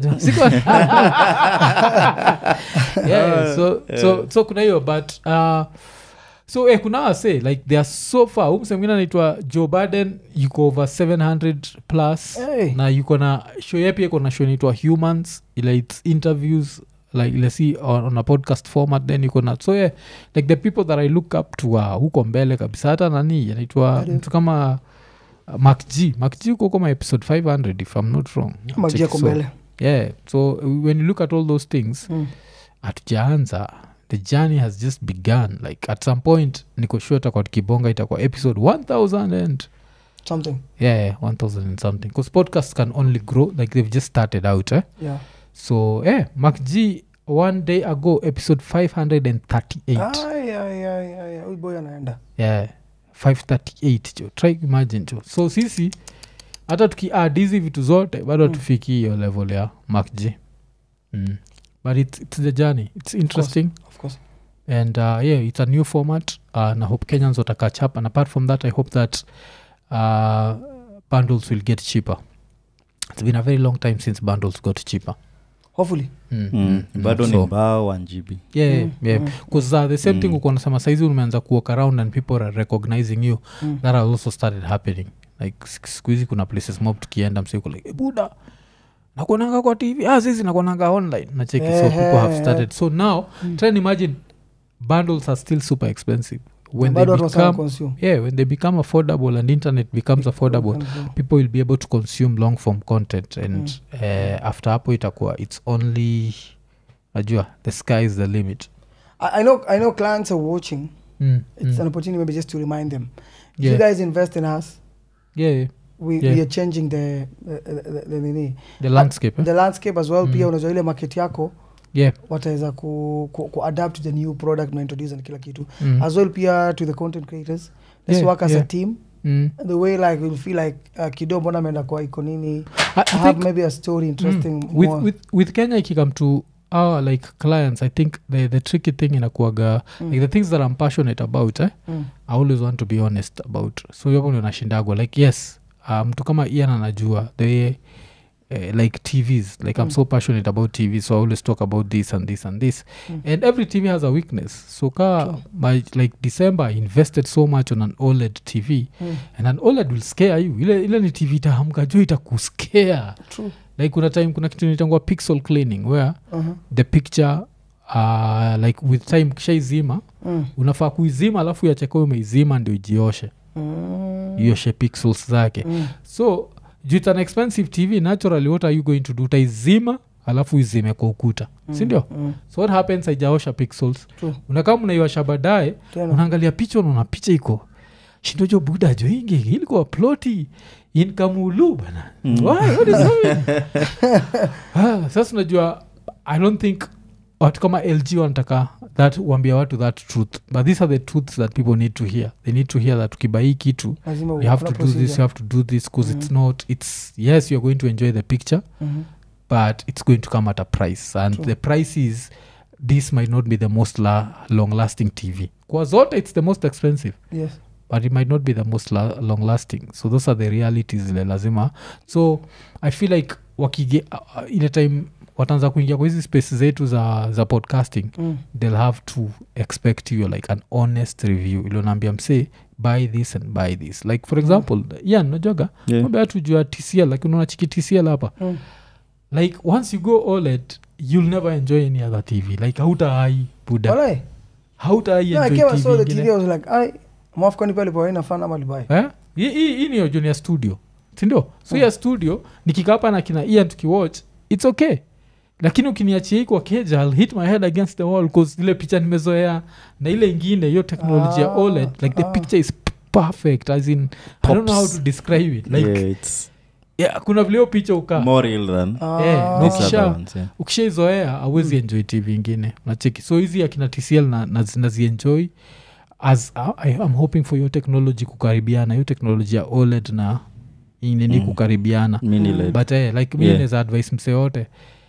yeah, so, so, so kuna hiyo but uh, so eh, kuna wase like they are so far umsemngine anaitwa joe baden yuko over 700 plus Hey. na yuko na show yepi iko na show inaitwa humans ile its interviews like ile si on, on a podcast format then yuko na so yeah, like the people that i look up to uh, huko mbele kabisa hata nani anaitwa Nani? mtu kama uh, mark g mark g uko kama episode 500 if i'm not wrong magia Check, so, kombele yeah so when you look at all those things Mm. hatujaanza the journey has just begun like at some point niko sure itakuwa tukibonga itakuwa episode 1000 and something yeah, yeah 1000 and something because podcasts can only grow like they've just started out eh? yeah so yeah mark g one day ago episode 538 Ai, ai, ai, ai, huyu boy anaenda yeah 538 jo try imagine jo so sisi hata tukiad hizi vitu zote bado Mm. hatufiki hiyo level ya mark g mm. but it's, it's the journey it's interesting of course and uh, yeah it's a new format uh, na hope kenyans wata catch up and apart from that i hope that uh, bundles will get cheaper it's been a very long time since bundles got cheaper hopefully mm. Mm. mm, bado so- ni mbao 1 gb yeah, Mm, yeah. mm. Because uh, the same thing Mm. uko nasema saizi umeanza kuwalk around and people are recognizing you Mm. that has also started happening like siku- siku hizi kuna places mob tukienda msiku like "Eh, buda nakuonanga kwa tv ah, zizi nakuonanga online nacheki so people have Ehe. started so now Mm. try and imagine bundles are still super expensive when they bado watu wasana become consume yeah when they become affordable and internet becomes affordable Consume. people will be able to consume long form content and uh, after hapo itakuwa it's only najua the sky is the limit I, I know i know clients are watching mm. it's mm. an opportunity maybe just to remind them if Yeah. you guys invest in us yeah, yeah. we, Yeah. we are changing the the, the, the, the, nini the landscape eh? the landscape as well Mm. pia unajua ile market yako yeah wataweza ku, ku, ku adapt to the new product na introduce and kila kitu mm. as well pia to the content creators let's Yeah, work as yeah. a team mm. the way like we'll feel like uh, kido mbona ameenda kwa iko nini I, I have think maybe a story interesting mm, with, more. with, with kenya ikikam to our like clients i think the, the tricky thing inakuaga Mm. like the things that i'm passionate about eh, Mm. i always want to be honest about so hiyo hapo ndio nashindagwa like yes uh, mtu kama ian anajua the way Uh, like tvs like i'm Mm. so passionate about tv so i always talk about this and this and this Mm. and every tv has a weakness so ka True. my like december I invested so much on an oled tv Mm. and an oled will scare you ile, ile ni tv itahamka jo itakuscare True. like kuna time kuna kitu nitangua pixel cleaning where Uh-huh. the picture uh, like with time kishaizima Mm. unafaa kuizima alafu yacheka umeizima ndio ijioshe Mm. ioshe pixels zake Mm. so juu it's an expensive tv naturally what are you going to do utaizima alafu izime kwa ukuta Mm. sindio Mm. so what happens haijaosha pixels True. unakaa mnaiosha baadaye Tena. unaangalia picha unaona picha iko shindojo buda jo ingi ilikuwa ploti in kamulu bana Mm. Why? What is happening? Ah, sasa unajua i don't think watu kama lg wanataka that wambia watu that truth but these are the truths that people need to hear they need to hear that ukibai hii kitu Lazima you have kuna to do this you procedure. have to do this because it's not it's yes you're going to enjoy the picture Mhm. but it's going to come at a price and True. the price is this might not be the most la- long lasting tv kwa zote it's the most expensive Yes. but it might not be the most la- long lasting so those are the realities zile lazima so i feel like wakige uh, uh, ile time wataanza kuingia kwa hizi space zetu za, za podcasting Mm. they'll have to expect you like an honest review ilionaambia msee buy this and buy this like for example yan najoga Yeah. mambe hatu jua tcl like unaona chiki tcl hapa Mm. like once you go oled you'll never enjoy any other tv like hautaai buda Walai. hautaai No, I enjoy came and TV saw the ingine. TV, I was like, ai, mwafukani pale pa haina fan ama libai. Eh? Hii- hii hii ni ya junior studio sindio so Mm. ya studio nikikaa hapa na kina ian tukiwatch its okay lakini ukiniachia hii kwa keja I'll hit my head against the wall cause ile picha nimezoea na ile ingine hiyo teknoloji ya Ah, oled like the ah. picture is p- perfect as in i don't know how Pops. to describe it like yeah, it's yeah, kuna vile hiyo picha ukaa more real than Eh, Ah. no these Ukisha- other ones. Yeah. ukishaizoea awezi enjoy tv ingine nacheki so hizi akina tcl na- nazi- nazienjoy as I, i'm hoping for hiyo technology kukaribiana hiyo technology ya oled na inini Mm. kukaribiana Mini Mm. LED. but eh, like mi Yeah. naweza advice mse yote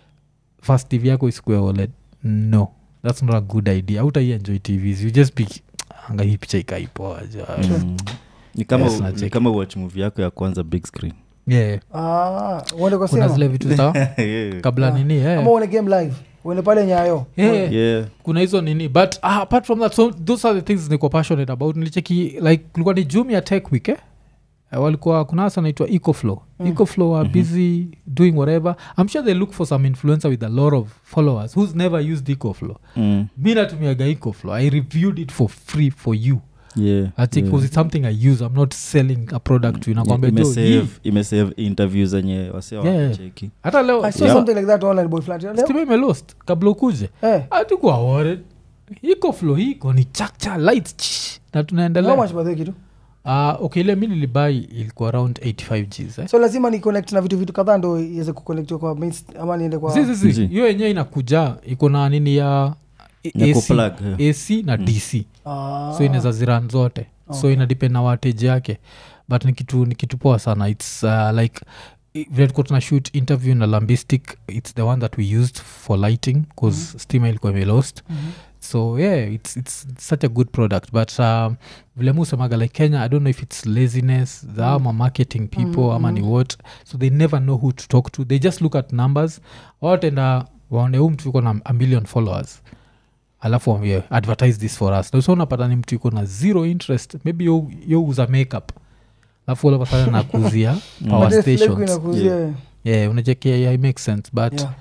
fast tv yako isikue oled no that's not a good idea autaienjoy tvs you just be anga hii picha ikaipoa Mm. ni kama Yes, u- nacheki. ni kama watch movie yako ya kwanza big screen yeah Ah, uende kwa kuna cinema. zile vitu za yeah. kabla Yeah. nini yeah. ama uone game live uende pale nyayo Yeah. yeah. kuna hizo nini but uh, apart from that so those are the things niko passionate about nilicheki like kulikuwa ni jumia tech week eh? Uh, walikuwa kuna hasa naitwa ecoflow Mm. ecoflow are Mhm. busy doing whatever i'm sure they look for some influencer with a lot of followers who's never used ecoflow Mm. mi natumiaga ecoflow i reviewed it for free for you yeah. i think yeah. yeah. it's something i use i'm not selling a product to you nakwambia Yeah, jo hii imesave- imesave interview zenye wase Yeah. wanacheki hata leo i saw Yeah. something like that online boy flat leo stima imelost kabla ukuje eh hatukuwa worried iko flow iko ni chakcha light ch- na how tunaendelea much by the way kitu uh, okay ile mi nilibai ilikuwa around 85 gs eh? so lazima ni connect na vitu vitu kadhaa ndo iweze kuconnect kwa mains ama niende kwa Zi, zi, zi. Zi. hiyo yenyewe inakuja iko na nini ya Ya AC, kuplug, yeah. ac na Mm. dc Ah. so inaweza ziran zote so Okay. ina depend na wateji yake but ni kitu ni kitu poa sana its uh, like i- vile tuko tuna shoot interview na lambistic its the one that we used for lighting bcause Mhm. stima ilikuwa imelost Mhm. so yeah it's, it's such a good product but um, vile musemaga like kenya i don't know if it's laziness the Mm. ama marketing people Mm, ama ni mm. what so they never know who to talk to they just look at numbers watenda waone huu mtu yuko na a million followers alafu wambie advertise this for us so unapata ni mtu yuko na zero interest maybe yo- yo uza makeup alafu ulapasana nakuzia power But if stations. Lego inakuzia, yeah unachekia yeah, it makes sense but yeah.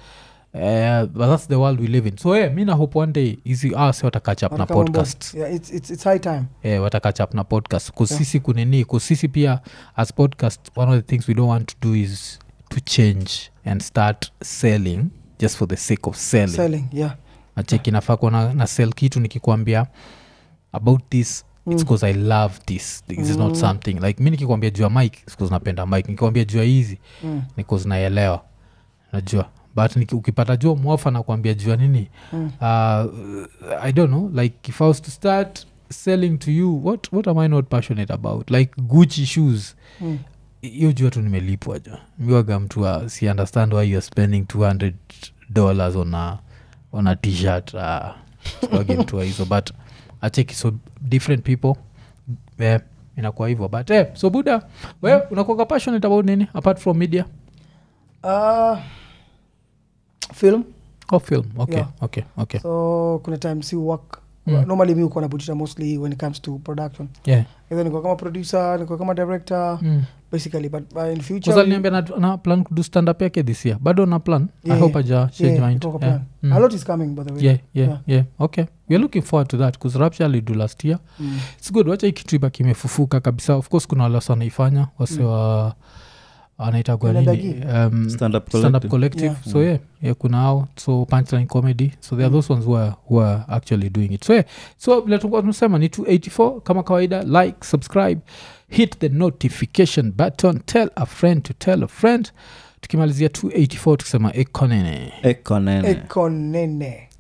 Uh, but that's the world we live in so yeah, mi na hope one day hizi asi watacatch up na Wataka mambo- podcast yeah, it's, it's, it's high time yeah, watacatch up na podcast Yeah. kusisi kunini kusisi pia as podcast one of the things we don't want to do is to change and start selling just for the sake of selling selling yeah nacheki nafaa kuwa na, na sell kitu nikikwambia about this Mm. it's because i love this this is not Mm. something like mi nikikwambia juu ya mike because napenda mike nikikwambia juu ya hizi Mm. because naelewa najua but niki- ukipata jua mwafa nakwambia jua nini Mm. uh, i don't know like if i was to start selling to you what, what am i not passionate about like gucci shoes Mm. hiyo jua tu nimelipwa jo miwaga mtu wa- si understand why youare spending 200 dollars on a ona tshirt uh, mtua hizo but acheki so different people eh, inakuwa hivyo but eh, so buda we unakuaga passionate about nini apart from media uh, film oh film okay Yeah. okay okay so kuna time si work Mm. normally mi ukuwa nabutisha mostly when it comes to production yeah either nikuwa kama producer nikuwa kama director mm. basically but uh, in future kuzaliniambia na, na plan kudu stand up yake this year bado na plan i Yeah, hope aja change yeah, mind iko kwa yeah. plan. Mm. a lot is coming by the way yeah, yeah, Yeah. yeah. okay weare looking forward to that bcause rapture alidu last year Mm. its good wacha ikitriba kimefufuka kabisa of course kuna wale wasi wanaifanya wase wa anaitagwa Kuna nini Dagi. um, Stand up stand up collective. collective Yeah. so yeah, yeah kuna ao so punchline comedy so there are those ones who are, who are actually doing it so yeah, so vile tulikuwa tunasema ni 284 kama kawaida like subscribe hit the notification button tell a friend to tell a friend tukimalizia 284 tukisema ekonene ekonene ekonene